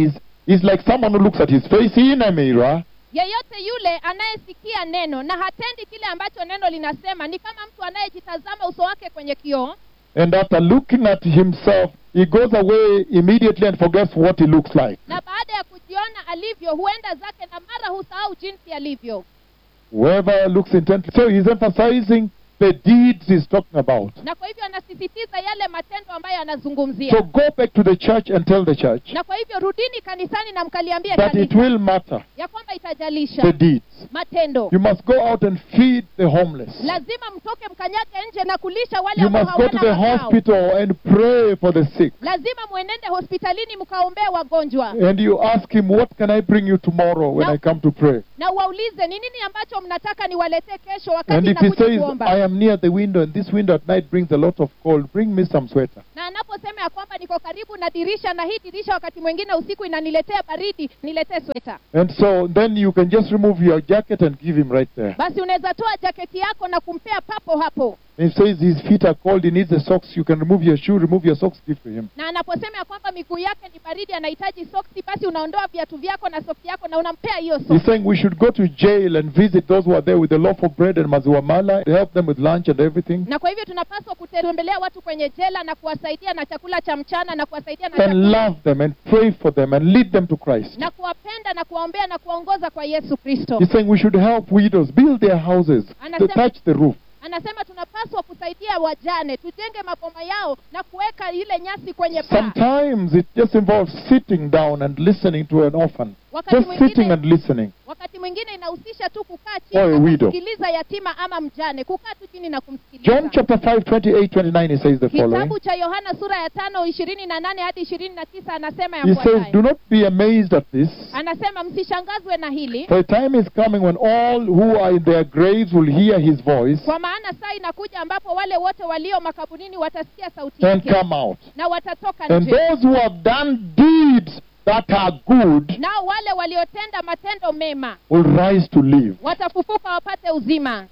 is like someone who looks at his face in a mirror yeyote yule anayesikia neno na hatendi kile ambacho neno linasema ni kama mtu anayejitazama uso wake kwenye kioo and after looking at himself, he goes away immediately and forgets what he looks like. na baada ya kujiona alivyo huenda zake na mara husahau jinsi alivyo Whoever looks intently. So he's emphasizing the deeds he's talking about. na kwa hivyo anasisitiza yale matendo ambayo anazungumzia So go back to the church and tell the church na kwa hivyo rudini kanisani na mkaliambia that it kanisa will matter ya kwamba itajalisha the deeds. matendo You must go out and feed the homeless. lazima mtoke mkanyage nje na kulisha wale You ambao must go to hawana the makao hospital and pray for the sick. lazima mwenende hospitalini mkaombea wagonjwa And you ask him, What can I bring you tomorrow when Now- I come to pray? na uwaulize ni nini ambacho mnataka niwaletee kesho And wakati if he nakuja says, kuomba I am near the window and this window at night brings a lot of cold, bring me some sweater. na anaposema ya kwamba niko karibu na dirisha na hii dirisha wakati mwingine usiku inaniletea baridi niletee sweta And so then you can just remove your jacket and give him right there. basi unaweza toa jaketi yako na kumpea papo hapo If he says his feet are cold, he needs the socks, you can remove your shoe, remove your socks, give to him. na anaposema ya kwamba miguu yake ni baridi anahitaji soksi basi unaondoa viatu vyako na soksi yako na unampea hiyo He's soksi saying we should go to jail and visit those who are there with a loaf of bread and mazuamala, help them with lunch and everything, na kwa hivyo tunapaswa kutembelea watu kwenye jela na kuwasaidia na chakula cha mchana na kuwasaidia na and chakula love them and pray for them and lead them to Christ. na kuwapenda na kuwaombea na kuwaongoza kwa yesu kristo He's saying we should help widows build their houses, to Anasema- touch the roof. anasema tunapaswa kusaidia wajane tujenge maboma yao na kuweka ile nyasi kwenye paa Sometimes it just involves sitting down and listening to an orphan. wakati Just sitting mwingine and listening. wakati mwingine inahusisha tu kukaa Or chini a na widow. kumsikiliza yatima ama mjane kukaa tu chini na kumsikiliza John chapter 5, 28, 29, he says the following. kitabu cha yohana sura ya tano ishirini na nane hadi ishirini na tisa anasema He says, Do yafuatayo not be amazed at this. anasema msishangazwe na hili For a time is coming when all who are in their graves will hear his voice kwa maana saa inakuja ambapo wale wote walio makaburini watasikia sauti and yake come out. na watatoka And nje those who have done deeds that are good nao wale waliotenda matendo mema will rise to live. watafufuka wapate uzima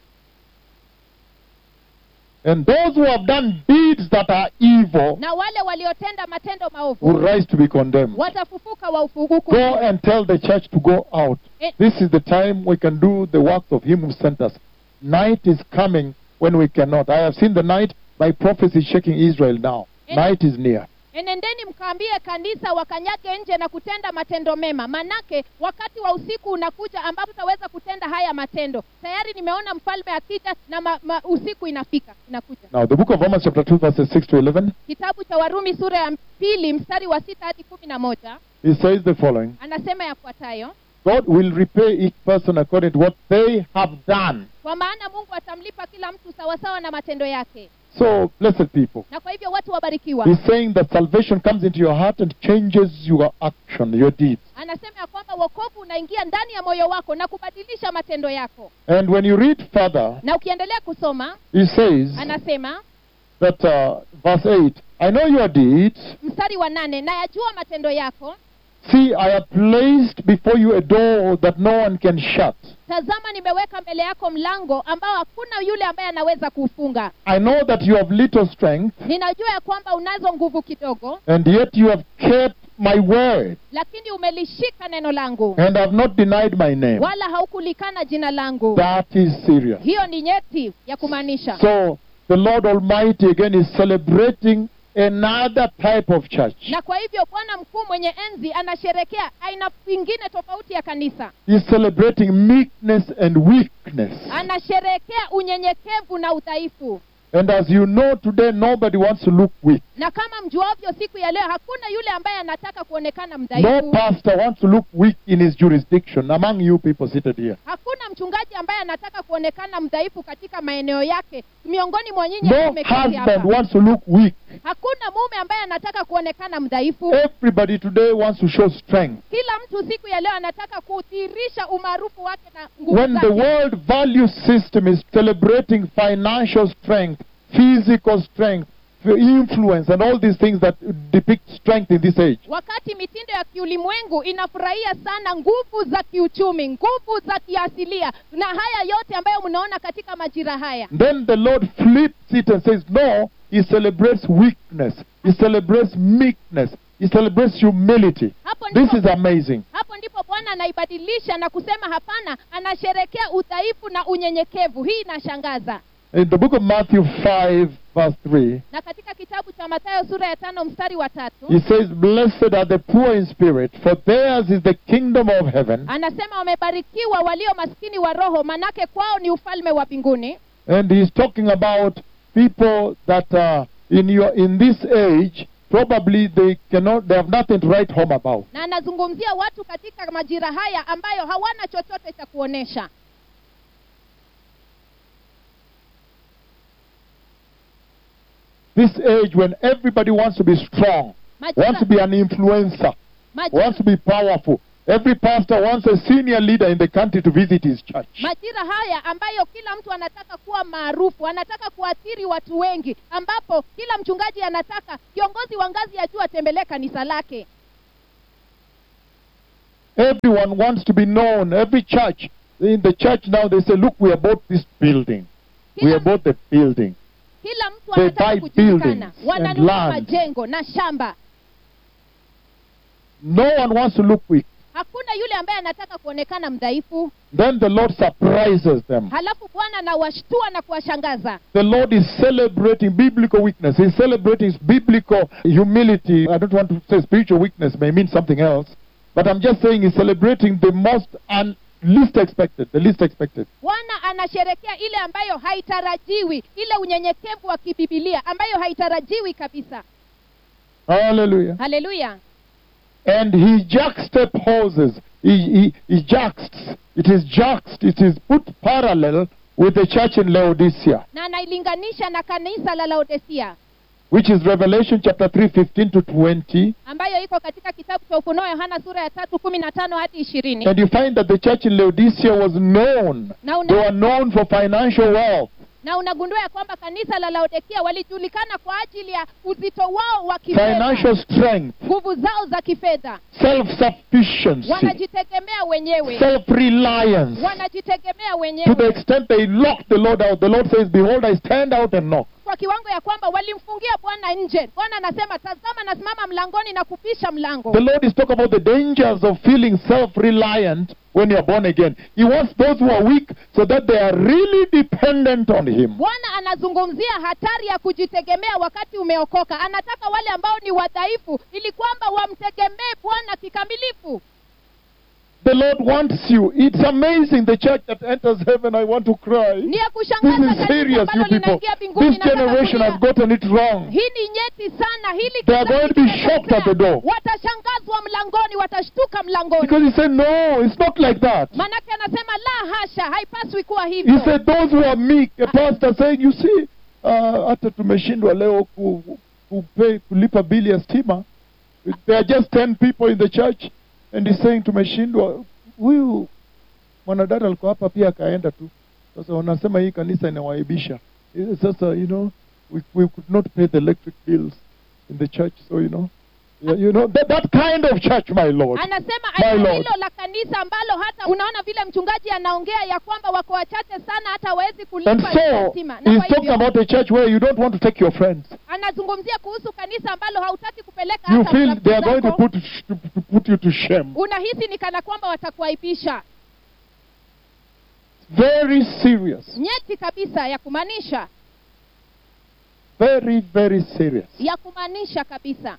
And those who have done deeds that are evil na wale waliotenda matendo will maovu rise to be condemned. watafufuka wa ufuguku Go and tell the church to go out. Eh. This is the time we can do the works of Him who sent us. Night is coming when we cannot. I have seen the night by prophecy shaking Israel now. Eh. Night is near. enendeni mkaambie kanisa wakanyage nje na kutenda matendo mema manake wakati wa usiku unakuja ambapo tutaweza kutenda haya matendo tayari nimeona mfalme akija na ma, ma, usiku inafika inakuja Now, the book of Romans, chapter 2, verses 6 to 11, kitabu cha warumi sura ya pili mstari wa sita hadi kumi na moja it says the following anasema yafuatayo God will repay each person according to what they have done. kwa maana mungu atamlipa kila mtu sawasawa na matendo yake So, blessed people, na kwa hivyo watu wabarikiwa He's saying that salvation comes into your heart and changes your action, your deeds. anasema ya kwamba wokovu unaingia ndani ya moyo wako na kubadilisha matendo yako And when you read further, na ukiendelea kusoma He says anasema that, uh, verse 8, I know your deeds. mstari wa nane nayajua matendo yako See, I have placed before you a door that no one can shut. tazama nimeweka mbele yako mlango ambao hakuna yule ambaye anaweza kuufunga I know that you have little strength, ninajua ya kwamba unazo nguvu kidogo and yet you have kept my word, lakini umelishika neno langu and have not denied my name. wala haukulikana jina langu That is serious. hiyo ni nyeti ya kumaanisha So, the Lord Almighty again is celebrating another type of church. na kwa hivyo bwana mkuu mwenye enzi anasherekea aina ingine tofauti ya kanisa He's celebrating meekness and weakness. anasherekea unyenyekevu na udhaifu And as you know today, nobody wants to look weak. na kama mjuavyo siku ya leo hakuna yule ambaye anataka kuonekana No mdhaifu pastor wants to look weak in his jurisdiction among you people seated here. hakuna mchungaji ambaye anataka kuonekana mdhaifu katika maeneo yake miongoni mwa nyinyi No ambao mmeketi husband hapa wants to look weak. hakuna mume ambaye anataka kuonekana mdhaifu Everybody today wants to show strength. kila mtu siku ya leo anataka kudhihirisha umaarufu wake na nguvu When the zake world value system is celebrating financial strength, physical strength, influence, and all these things that depict strength in this age, wakati mitindo ya kiulimwengu inafurahia sana nguvu za kiuchumi nguvu za kiasilia na haya yote ambayo mnaona katika majira haya then the Lord flips it and says, No, He celebrates weakness, He celebrates meekness, He celebrates humility. hapo This ndipo, is amazing. hapo ndipo bwana anaibadilisha na kusema hapana anasherekea udhaifu na unyenyekevu hii inashangaza In the book of Matthew 5, verse 3, na katika kitabu cha mathayo sura ya tano mstari wa tatu he says, Blessed are the poor in spirit, for theirs is the kingdom of heaven. anasema wamebarikiwa walio maskini wa roho manake kwao ni ufalme wa mbinguni And he's talking about people that uh, in your in this age probably they cannot they have nothing to write home about. na anazungumzia watu katika majira haya ambayo hawana chochote cha kuonesha This age when everybody wants to be strong, wants majira, to be an influencer, majira, wants to be powerful. Every pastor wants a senior leader in the country to visit his church. majira haya ambayo kila mtu anataka kuwa maarufu anataka kuathiri watu wengi ambapo kila mchungaji anataka kiongozi wa ngazi ya juu atembelee kanisa lake Everyone wants to be known. Every church in the church now they say, "Look, we are bought this building. We kila, are bought the building." kila mtu They anataka buy kujulikana buildings and wananunua land. majengo na shamba No one wants to look weak. hakuna yule ambaye anataka kuonekana mdhaifu Then the Lord surprises them. halafu bwana anawashtua na kuwashangaza The Lord is celebrating biblical weakness. He's celebrating biblical humility. I don't want to say spiritual weakness may mean something else, but I'm just saying he's celebrating the most and least expected, the least expected. bwana anasherekea ile ambayo haitarajiwi ile unyenyekevu wa kibibilia ambayo haitarajiwi kabisa Hallelujah. haleluya And he juxtaposes, he, he, he juxts, it is juxt, it is put parallel with the church in Laodicea, na anailinganisha na kanisa la laodesia which is Revelation chapter 3, 15 to 20. ambayo iko katika kitabu cha ufunuo yohana sura ya tatu kumi na tano hadi ishirini And you find that the church in Laodicea was known. na, They una, were known for financial wealth. na unagundua ya kwamba kanisa la laodikia walijulikana kwa ajili ya uzito wao wa kifedha financial strength, nguvu zao za kifedha self-sufficiency, wanajitegemea wenyewe self-reliance. wanajitegemea To the wenyewe extent they locked the Lord out. The Lord says, Behold, I stand out and knock. kwa kiwango ya kwamba walimfungia bwana nje bwana anasema tazama nasimama mlangoni na kupisha mlango The Lord is talking about the dangers of feeling self-reliant when you're born again. He wants those who are weak so that they are really dependent on Him. bwana anazungumzia hatari ya kujitegemea wakati umeokoka anataka wale ambao ni wadhaifu ili kwamba wamtegemee bwana kikamilifu The Lord wants you. It's amazing. The church that enters heaven, I want to cry. ni ya This kushangaza is kanisa serious, you ambalo people. linaingia mbinguni This generation has gotten it wrong. hii ni nyeti sana hili They are kizazi going to be kimetokea. shocked at the door. watashangazwa mlangoni watashtuka mlangoni Because He said, No, it's not like that. manake anasema la hasha haipaswi kuwa He hivyo said those who are meek, a pastor saying, you see, uh, hata tumeshindwa leo ku, kupe, kulipa bili ya stima. There are just 10 people in the church and he's saying tumeshindwa. Huyu mwanadada alikuwa hapa pia akaenda tu. Sasa wanasema hii kanisa inawaibisha. Eh, Sasa, you know, we, we could not pay the electric bills in the church, so you know. Yeah, you know, that, that kind of church, my Lord. anasema My aina Lord. hilo la kanisa ambalo hata unaona vile mchungaji anaongea ya kwamba wako wachache sana hata hawezi And kulipa so, stima na he's kwa talking hivyo about a church where you don't want to take your friends. anazungumzia kuhusu kanisa ambalo hautaki kupeleka you hata feel marafiki they are going to zako. put to, to put you to shame. unahisi ni kana kwamba watakuaibisha Very serious. nyeti kabisa ya kumaanisha Very, very serious. ya kumaanisha kabisa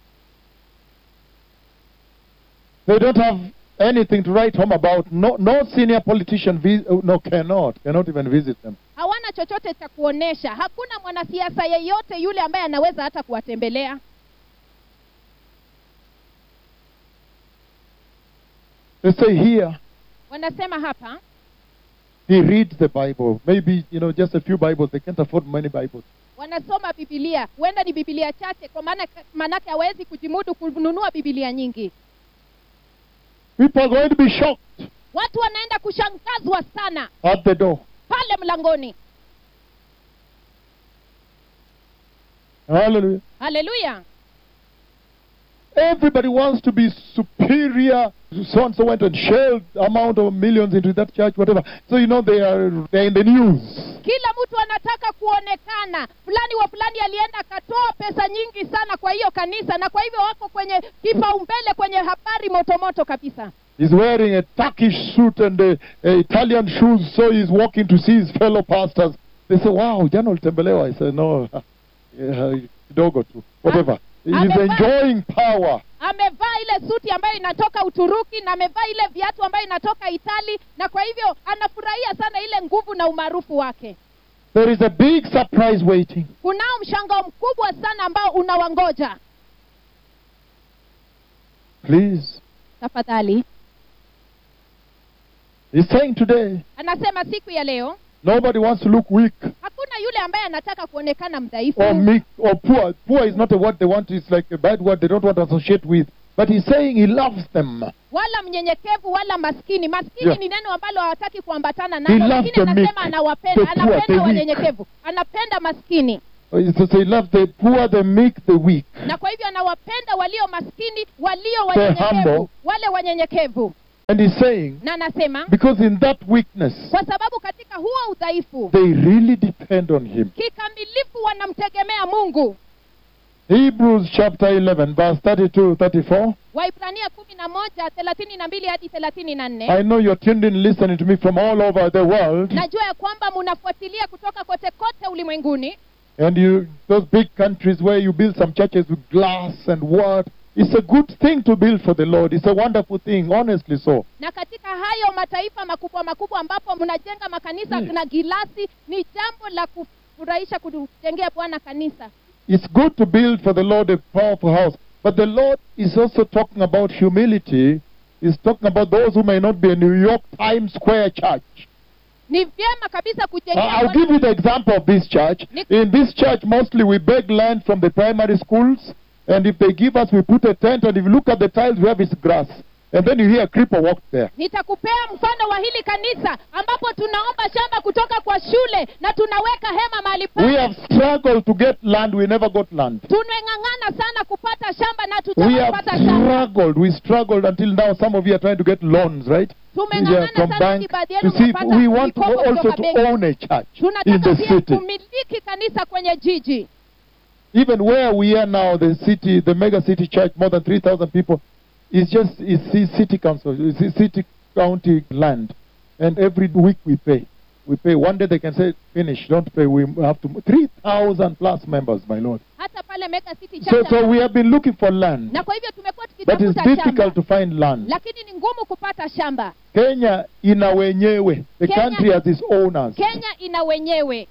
They don't have anything to write home about. No, no senior politician, vis- oh, no, cannot, cannot even visit them. hawana chochote cha kuonesha hakuna mwanasiasa yeyote yule ambaye anaweza hata kuwatembelea They say here, wanasema hapa he reads the Bible. Maybe, you know, just a few Bibles. They can't afford many Bibles. wanasoma bibilia huenda ni bibilia chache kwa maana maanake hawezi kujimudu kununua bibilia nyingi People are going to be shocked watu wanaenda kushangazwa sana at the door. pale mlangoni Hallelujah. haleluya everybody wants to be superior. So and so went and shelled amount of millions into that church, whatever. So you know they are they're in the news. kila mtu anataka kuonekana fulani wa fulani alienda akatoa pesa nyingi sana kwa hiyo kanisa na kwa hivyo wako kwenye kipaumbele kwenye habari motomoto kabisa He's wearing a Turkish suit and a, a Italian shoes, so he's walking to see his fellow pastors. They say, "Wow, jana ulitembelewa." I said, "No, yeah, kidogo tu, whatever." He's amevaa- enjoying power. amevaa ile suti ambayo inatoka uturuki na amevaa ile viatu ambayo inatoka itali na kwa hivyo anafurahia sana ile nguvu na umaarufu wake There is a big surprise waiting. kunao mshangao mkubwa sana ambao unawangoja Please, tafadhali he's saying today, anasema siku ya leo nobody wants to look weak hakuna yule ambaye anataka kuonekana mdhaifu or meek or poor. Poor is not a word they want. It's like a bad word they don't want to associate with. But he's saying he loves them. wala mnyenyekevu wala maskini maskini Yeah. ni neno ambalo hawataki kuambatana He nalo loves lakini the anasema meek, anawapenda the poor, the anapenda weak. wanyenyekevu anapenda maskini He says he loves the poor, the meek, the weak. na kwa hivyo anawapenda walio maskini walio humble. wanyenyekevu wale wanyenyekevu And he's saying, na anasema because in that weakness, kwa sababu katika huo udhaifu they really depend on him. kikamilifu wanamtegemea mungu Hebrews chapter 11, verse 32 34. waibrania kumi na moja thelathini na mbili hadi thelathini na nne I know you're tuned in listening to me from all over the world. najua ya kwamba munafuatilia kutoka kote kote ulimwenguni And you, those big countries where you build some churches with glass and what. It's a good thing to build for the Lord. It's a wonderful thing, honestly so. na katika hayo mataifa makubwa makubwa ambapo mnajenga makanisa Mm. na gilasi ni jambo la kufurahisha kujengea bwana kanisa It's good to build for the Lord a powerful house. But the Lord is also talking about humility. He's talking about those who may not be a New York Times Square church. ni vyema kabisa Uh, kujengea I'll Bwana- give you the example of this church. Nick- In this church, mostly we beg land from the primary schools, and if they give us, we put a tent, and if you look at the tiles, we have is grass. And then you hear a creeper walk there. nitakupea mfano wa hili kanisa ambapo tunaomba shamba kutoka kwa shule na tunaweka hema mahali We pale have struggled to get land, we never got land. tumeng'ang'ana sana kupata shamba na We have tutapata shamba struggled, we struggled until now. Some of you are trying to get loans, right? Yeah, tumeng'ang'ana from sana bank ni baadhi to yenu see if mnapata we want to mikopo also kutoka to benki own a church in tunataka the pia city. kumiliki kanisa kwenye jiji Even where we are now, the city, the mega city church, more than 3,000 people, is just is ci- city council, is city county land. And every week we pay. We pay. One day they can say, finish, don't pay. We have to. 3,000 plus members, my Lord. hata pale mega city So, church so we have been looking for land. na kwa hivyo tumekuwa But it's tukitafuta shamba difficult to find land. lakini ni ngumu kupata shamba Kenya ina wenyewe. The Kenya- country has its owners. kenya ina wenyewe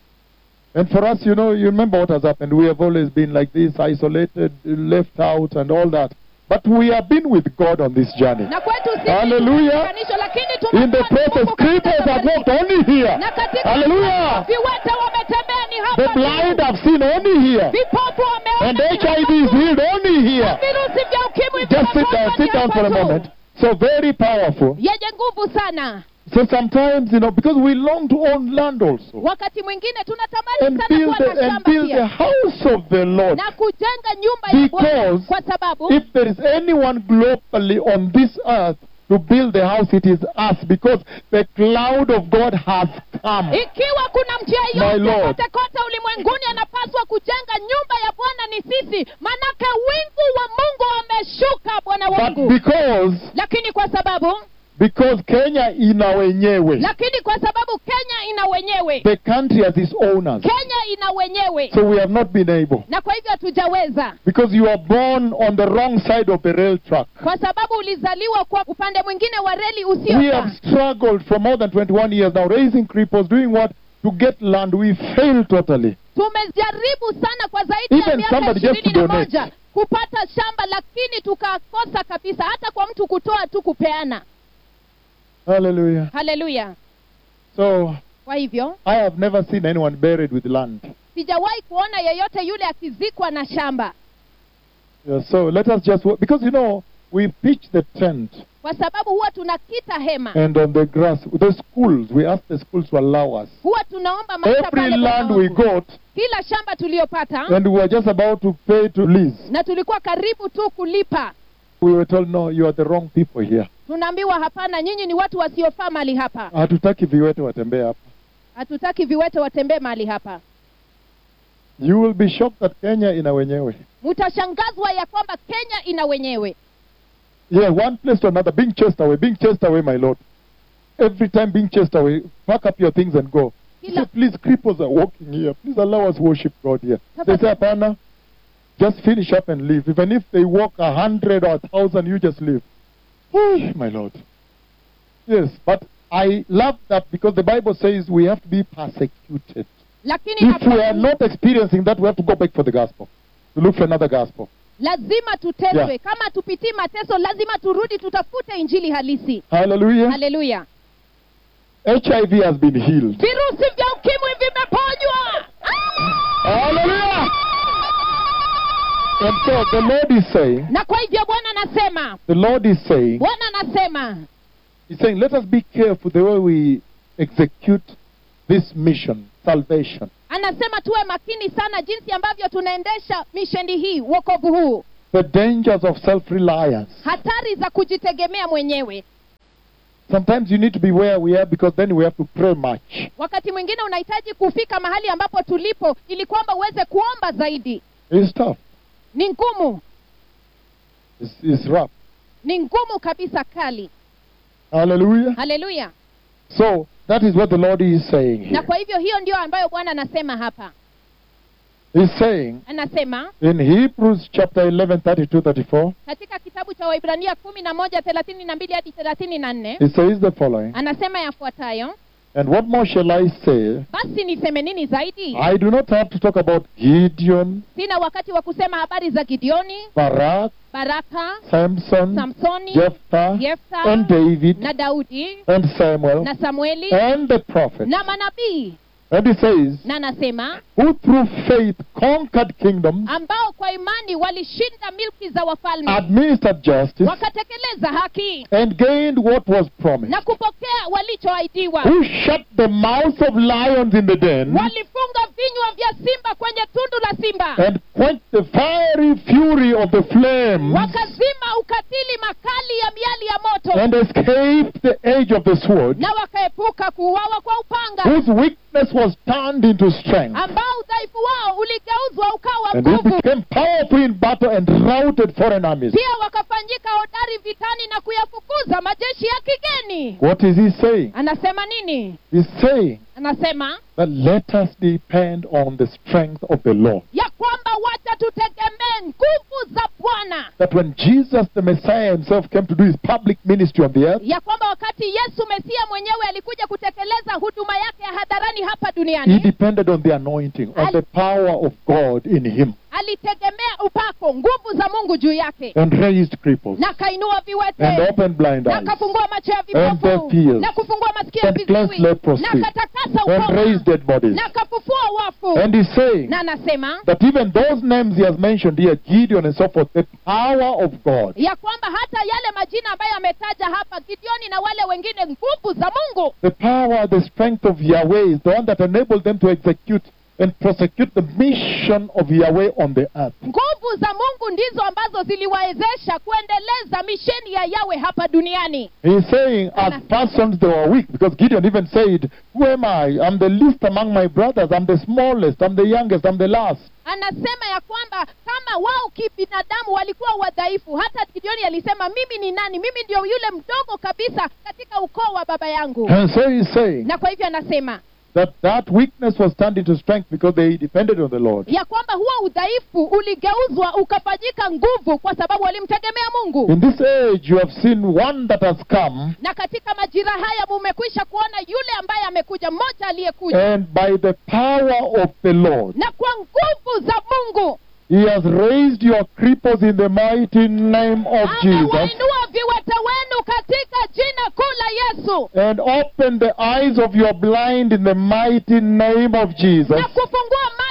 And for us, you know, you remember what has happened. We have always been like this, isolated, left out, and all that. But we have been with God on this journey. na kwetu sisi Hallelujah. tumeunganishwa, lakini In the tumekuwa process, Mungu katika creepers have safari walked only here. na katika Hallelujah. viwete wametembea ni The hapa blind tu. have seen only here. vipofu wameona And ni HIV hapa is tu. healed only here. virusi vya ukimwi Just sit down, vimeponywa sit ni down hapa for a tu. moment. So very powerful. yenye nguvu sana So sometimes, you know, because we long to own land also. wakati mwingine tunatamani And sana build, kuwa na the, and shamba build the pia house of the Lord. na kujenga nyumba ya Bwana Because kwa sababu If there is anyone globally on this earth to build the house, it is us because the cloud of God has come. ikiwa kuna mtu My yeyote Lord. kote kote ulimwenguni anapaswa kujenga nyumba ya bwana ni sisi manake wingu wa mungu wameshuka bwana But wangu because lakini kwa sababu because Kenya ina wenyewe, lakini kwa sababu kenya ina wenyewe the country has its owners. kenya ina wenyewe So we have not been able. na kwa hivyo hatujaweza Because you are born on the wrong side of the rail track. kwa sababu ulizaliwa kwa upande mwingine wa reli We usiofaa have struggled for more than 21 years now, raising cripples, doing what? To get land. We failed totally. tumejaribu sana kwa zaidi ya Even miaka somebody just ishirini to na donate. moja kupata shamba lakini tukakosa kabisa hata kwa mtu kutoa tu kupeana Hallelujah. haleluya So kwa hivyo I have never seen anyone buried with land. sijawahi kuona yeyote yule akizikwa na shamba Yeah, so let us just wo- because you know we pitch the tent kwa sababu huwa tunakita hema and on the grass. The schools, we ask the schools to allow us. huwa tunaomba maisha Every pale land Bwana we wangu. got, kila shamba tuliyopata and we were just about to pay to lease. na tulikuwa karibu tu kulipa We were told, no, you are the wrong people here. tunaambiwa hapana nyinyi ni watu wasiofaa mahali hapa Hatutaki viwete watembee hapa. hatutaki viwete watembee mahali hapa You will be shocked that Kenya ina wenyewe. mtashangazwa ya kwamba kenya ina wenyewe Yeah, one place to another, being chased away, being chased away, my Lord. Every time being chased away, pack up your things and go. Say, Kila- please, cripples are walking here. Please allow us worship God here. They say, Apana, just finish up and leave. Even if they walk a hundred or a thousand, you just leave. Whew, my Lord. Yes, but I love that because the Bible says we have to be persecuted. lakini If we are hapa- not experiencing that, we have to go back for the gospel. To look for another gospel. lazima tuteswe Yeah. kama tupitii mateso lazima turudi tutafute injili halisi Hallelujah. haleluya HIV has been healed. virusi vya ukimwi vimeponywa Hallelujah. And so the Lord is saying, na kwa hivyo bwana anasema the Lord is saying, bwana anasema He's saying, let us be careful the way we execute this mission, salvation. anasema tuwe makini sana jinsi ambavyo tunaendesha misheni hii wokovu huu The dangers of self reliance. hatari za kujitegemea mwenyewe Sometimes you need to be where we are because then we have to pray much. wakati mwingine unahitaji kufika mahali ambapo tulipo ili kwamba uweze kuomba zaidi It's tough. ni ngumu It's, it's rough. ni ngumu kabisa kali Hallelujah. haleluya So that is what the Lord is saying na here. kwa hivyo hiyo ndio ambayo bwana anasema hapa He's saying anasema in Hebrews chapter 11, 32, 34, katika kitabu cha waibrania kumi na moja thelathini na mbili hadi thelathini na nne he says the following anasema yafuatayo And what more shall I say? basi niseme nini zaidi I do not have to talk about Gideon, sina wakati wa kusema habari za gideoni Barak, baraka Samson, samsoni Jephthah, yefta and David, na daudi and Samuel, na samueli and the prophets. na manabii And he says, na anasema who through faith conquered kingdoms, ambao kwa imani walishinda milki za wafalme administered justice, wakatekeleza haki and gained what was promised. na kupokea walichoahidiwa Who shut the mouths of lions in the den, walifunga vinywa vya simba kwenye tundu la simba and quenched the fiery fury of the flames, wakazima ukatili makali ya miali ya moto and escaped the edge of the sword, na wakaepuka kuuawa kwa upanga whose weakness was turned into strength. ambao udhaifu wao uligeuzwa ukawa And they nguvu became powerful in battle and routed foreign armies. pia wakafanyika hodari vitani na kuyafukuza majeshi ya kigeni What is he saying? anasema nini He's saying anasema that let us depend on the strength of the Lord. ya kwamba wacha tutegemee nguvu za bwana That when Jesus the Messiah himself came to do his public ministry on the earth, ya kwamba wakati yesu mesia mwenyewe alikuja kutekeleza huduma yake ya hadharani hapa he duniani depended on the anointing, on the power of God in him, alitegemea upako nguvu za mungu juu yake and raised cripples, na kainua and viwete opened blind na eyes, kafungua macho ya And deaf vipofu ears. na kufungua masikio ya And cleansed viziwi leprosy. na katakasa and ukoma raised dead bodies. na kafufua wafu And he's saying na anasema that even those names he has mentioned here, Gideon and so forth, the power of God, ya kwamba hata yale majina ambayo ametaja hapa gideoni na wale wengine nguvu za mungu the power, the strength of Yahweh is the one that enabled them to execute and prosecute the mission of Yahweh on the earth. nguvu za mungu ndizo ambazo ziliwawezesha kuendeleza misheni ya yawe hapa duniani He's saying, as Ana- persons they were weak, because Gideon even said, Who am I? I'm the least among my brothers. I'm the smallest. I'm the youngest. I'm the last. anasema ya kwamba kama wao kibinadamu walikuwa wadhaifu hata gideoni alisema mimi ni nani mimi ndio yule mdogo kabisa katika ukoo wa baba yangu And so he's saying na kwa hivyo anasema that that weakness was turned into strength because they depended on the Lord. ya kwamba huo udhaifu uligeuzwa ukafanyika nguvu kwa sababu walimtegemea mungu In this age, you have seen one that has come, na katika majira haya mumekwisha kuona yule ambaye amekuja mmoja aliyekuja and by the power of the Lord, na kwa nguvu za mungu He has raised your cripples in the mighty name of Jesus amewainua viwete wenu katika jina kuu la yesu and opened the eyes of your blind in the mighty name of Jesus. na kufungua macho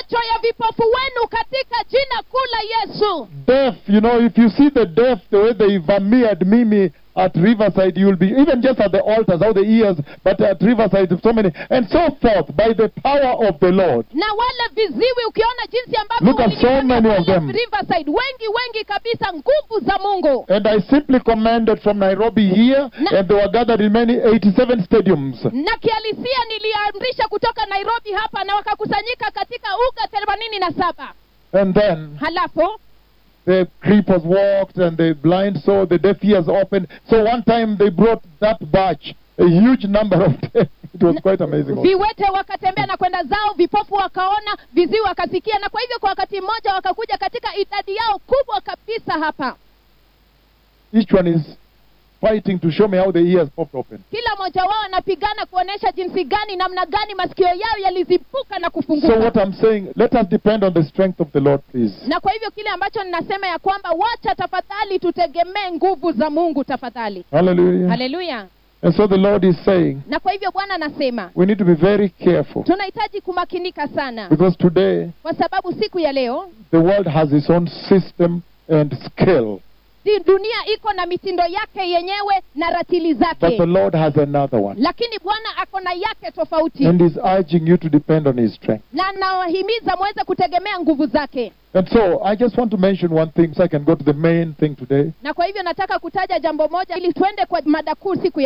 macho ya vipofu wenu katika jina kuu la yesu Deaf, you know, if you see the deaf, the way they vamired Mimi at Riverside, you'll be, even just at the altars, how the ears, but at Riverside, so many, and so forth, by the power of the Lord. na wale viziwi ukiona jinsi ambavyo Look at so walijifanya many of pale them. Riverside wengi wengi kabisa nguvu za mungu And I simply commanded from Nairobi here, Na- and they were gathered in many 87 stadiums. na kihalisia niliamrisha kutoka nairobi hapa na wakakusanyika katika uga themanini na saba And then halafu the creepers walked, and the blind saw, the deaf ears opened. So one time they brought that batch, a huge number of them. It was quite amazing. also. viwete wakatembea na kwenda zao vipofu wakaona viziwi wakasikia na kwa hivyo kwa wakati mmoja wakakuja katika idadi yao kubwa kabisa hapa Each one is fighting to show me how the ears popped open. kila mmoja wao anapigana kuonyesha jinsi gani namna gani masikio yao yalizipuka na So kufunguka what I'm saying, let us depend on the strength of the Lord, please. na kwa hivyo kile ambacho ninasema ya kwamba wacha tafadhali tutegemee nguvu za mungu tafadhali Hallelujah. haleluya And so the Lord is saying, na kwa hivyo bwana anasema we need to be very careful tunahitaji kumakinika sana because today kwa sababu siku ya leo the world has its own system and skill, di- dunia iko na mitindo yake yenyewe na ratili but zake the Lord has another one. lakini bwana ako na yake tofauti And is urging you to depend on His strength. na nawahimiza mweze kutegemea nguvu zake And so I just want to mention one thing so I can go to the main thing today. na kwa hivyo nataka kutaja jambo moja ili tuende kwa mada kuu siku ya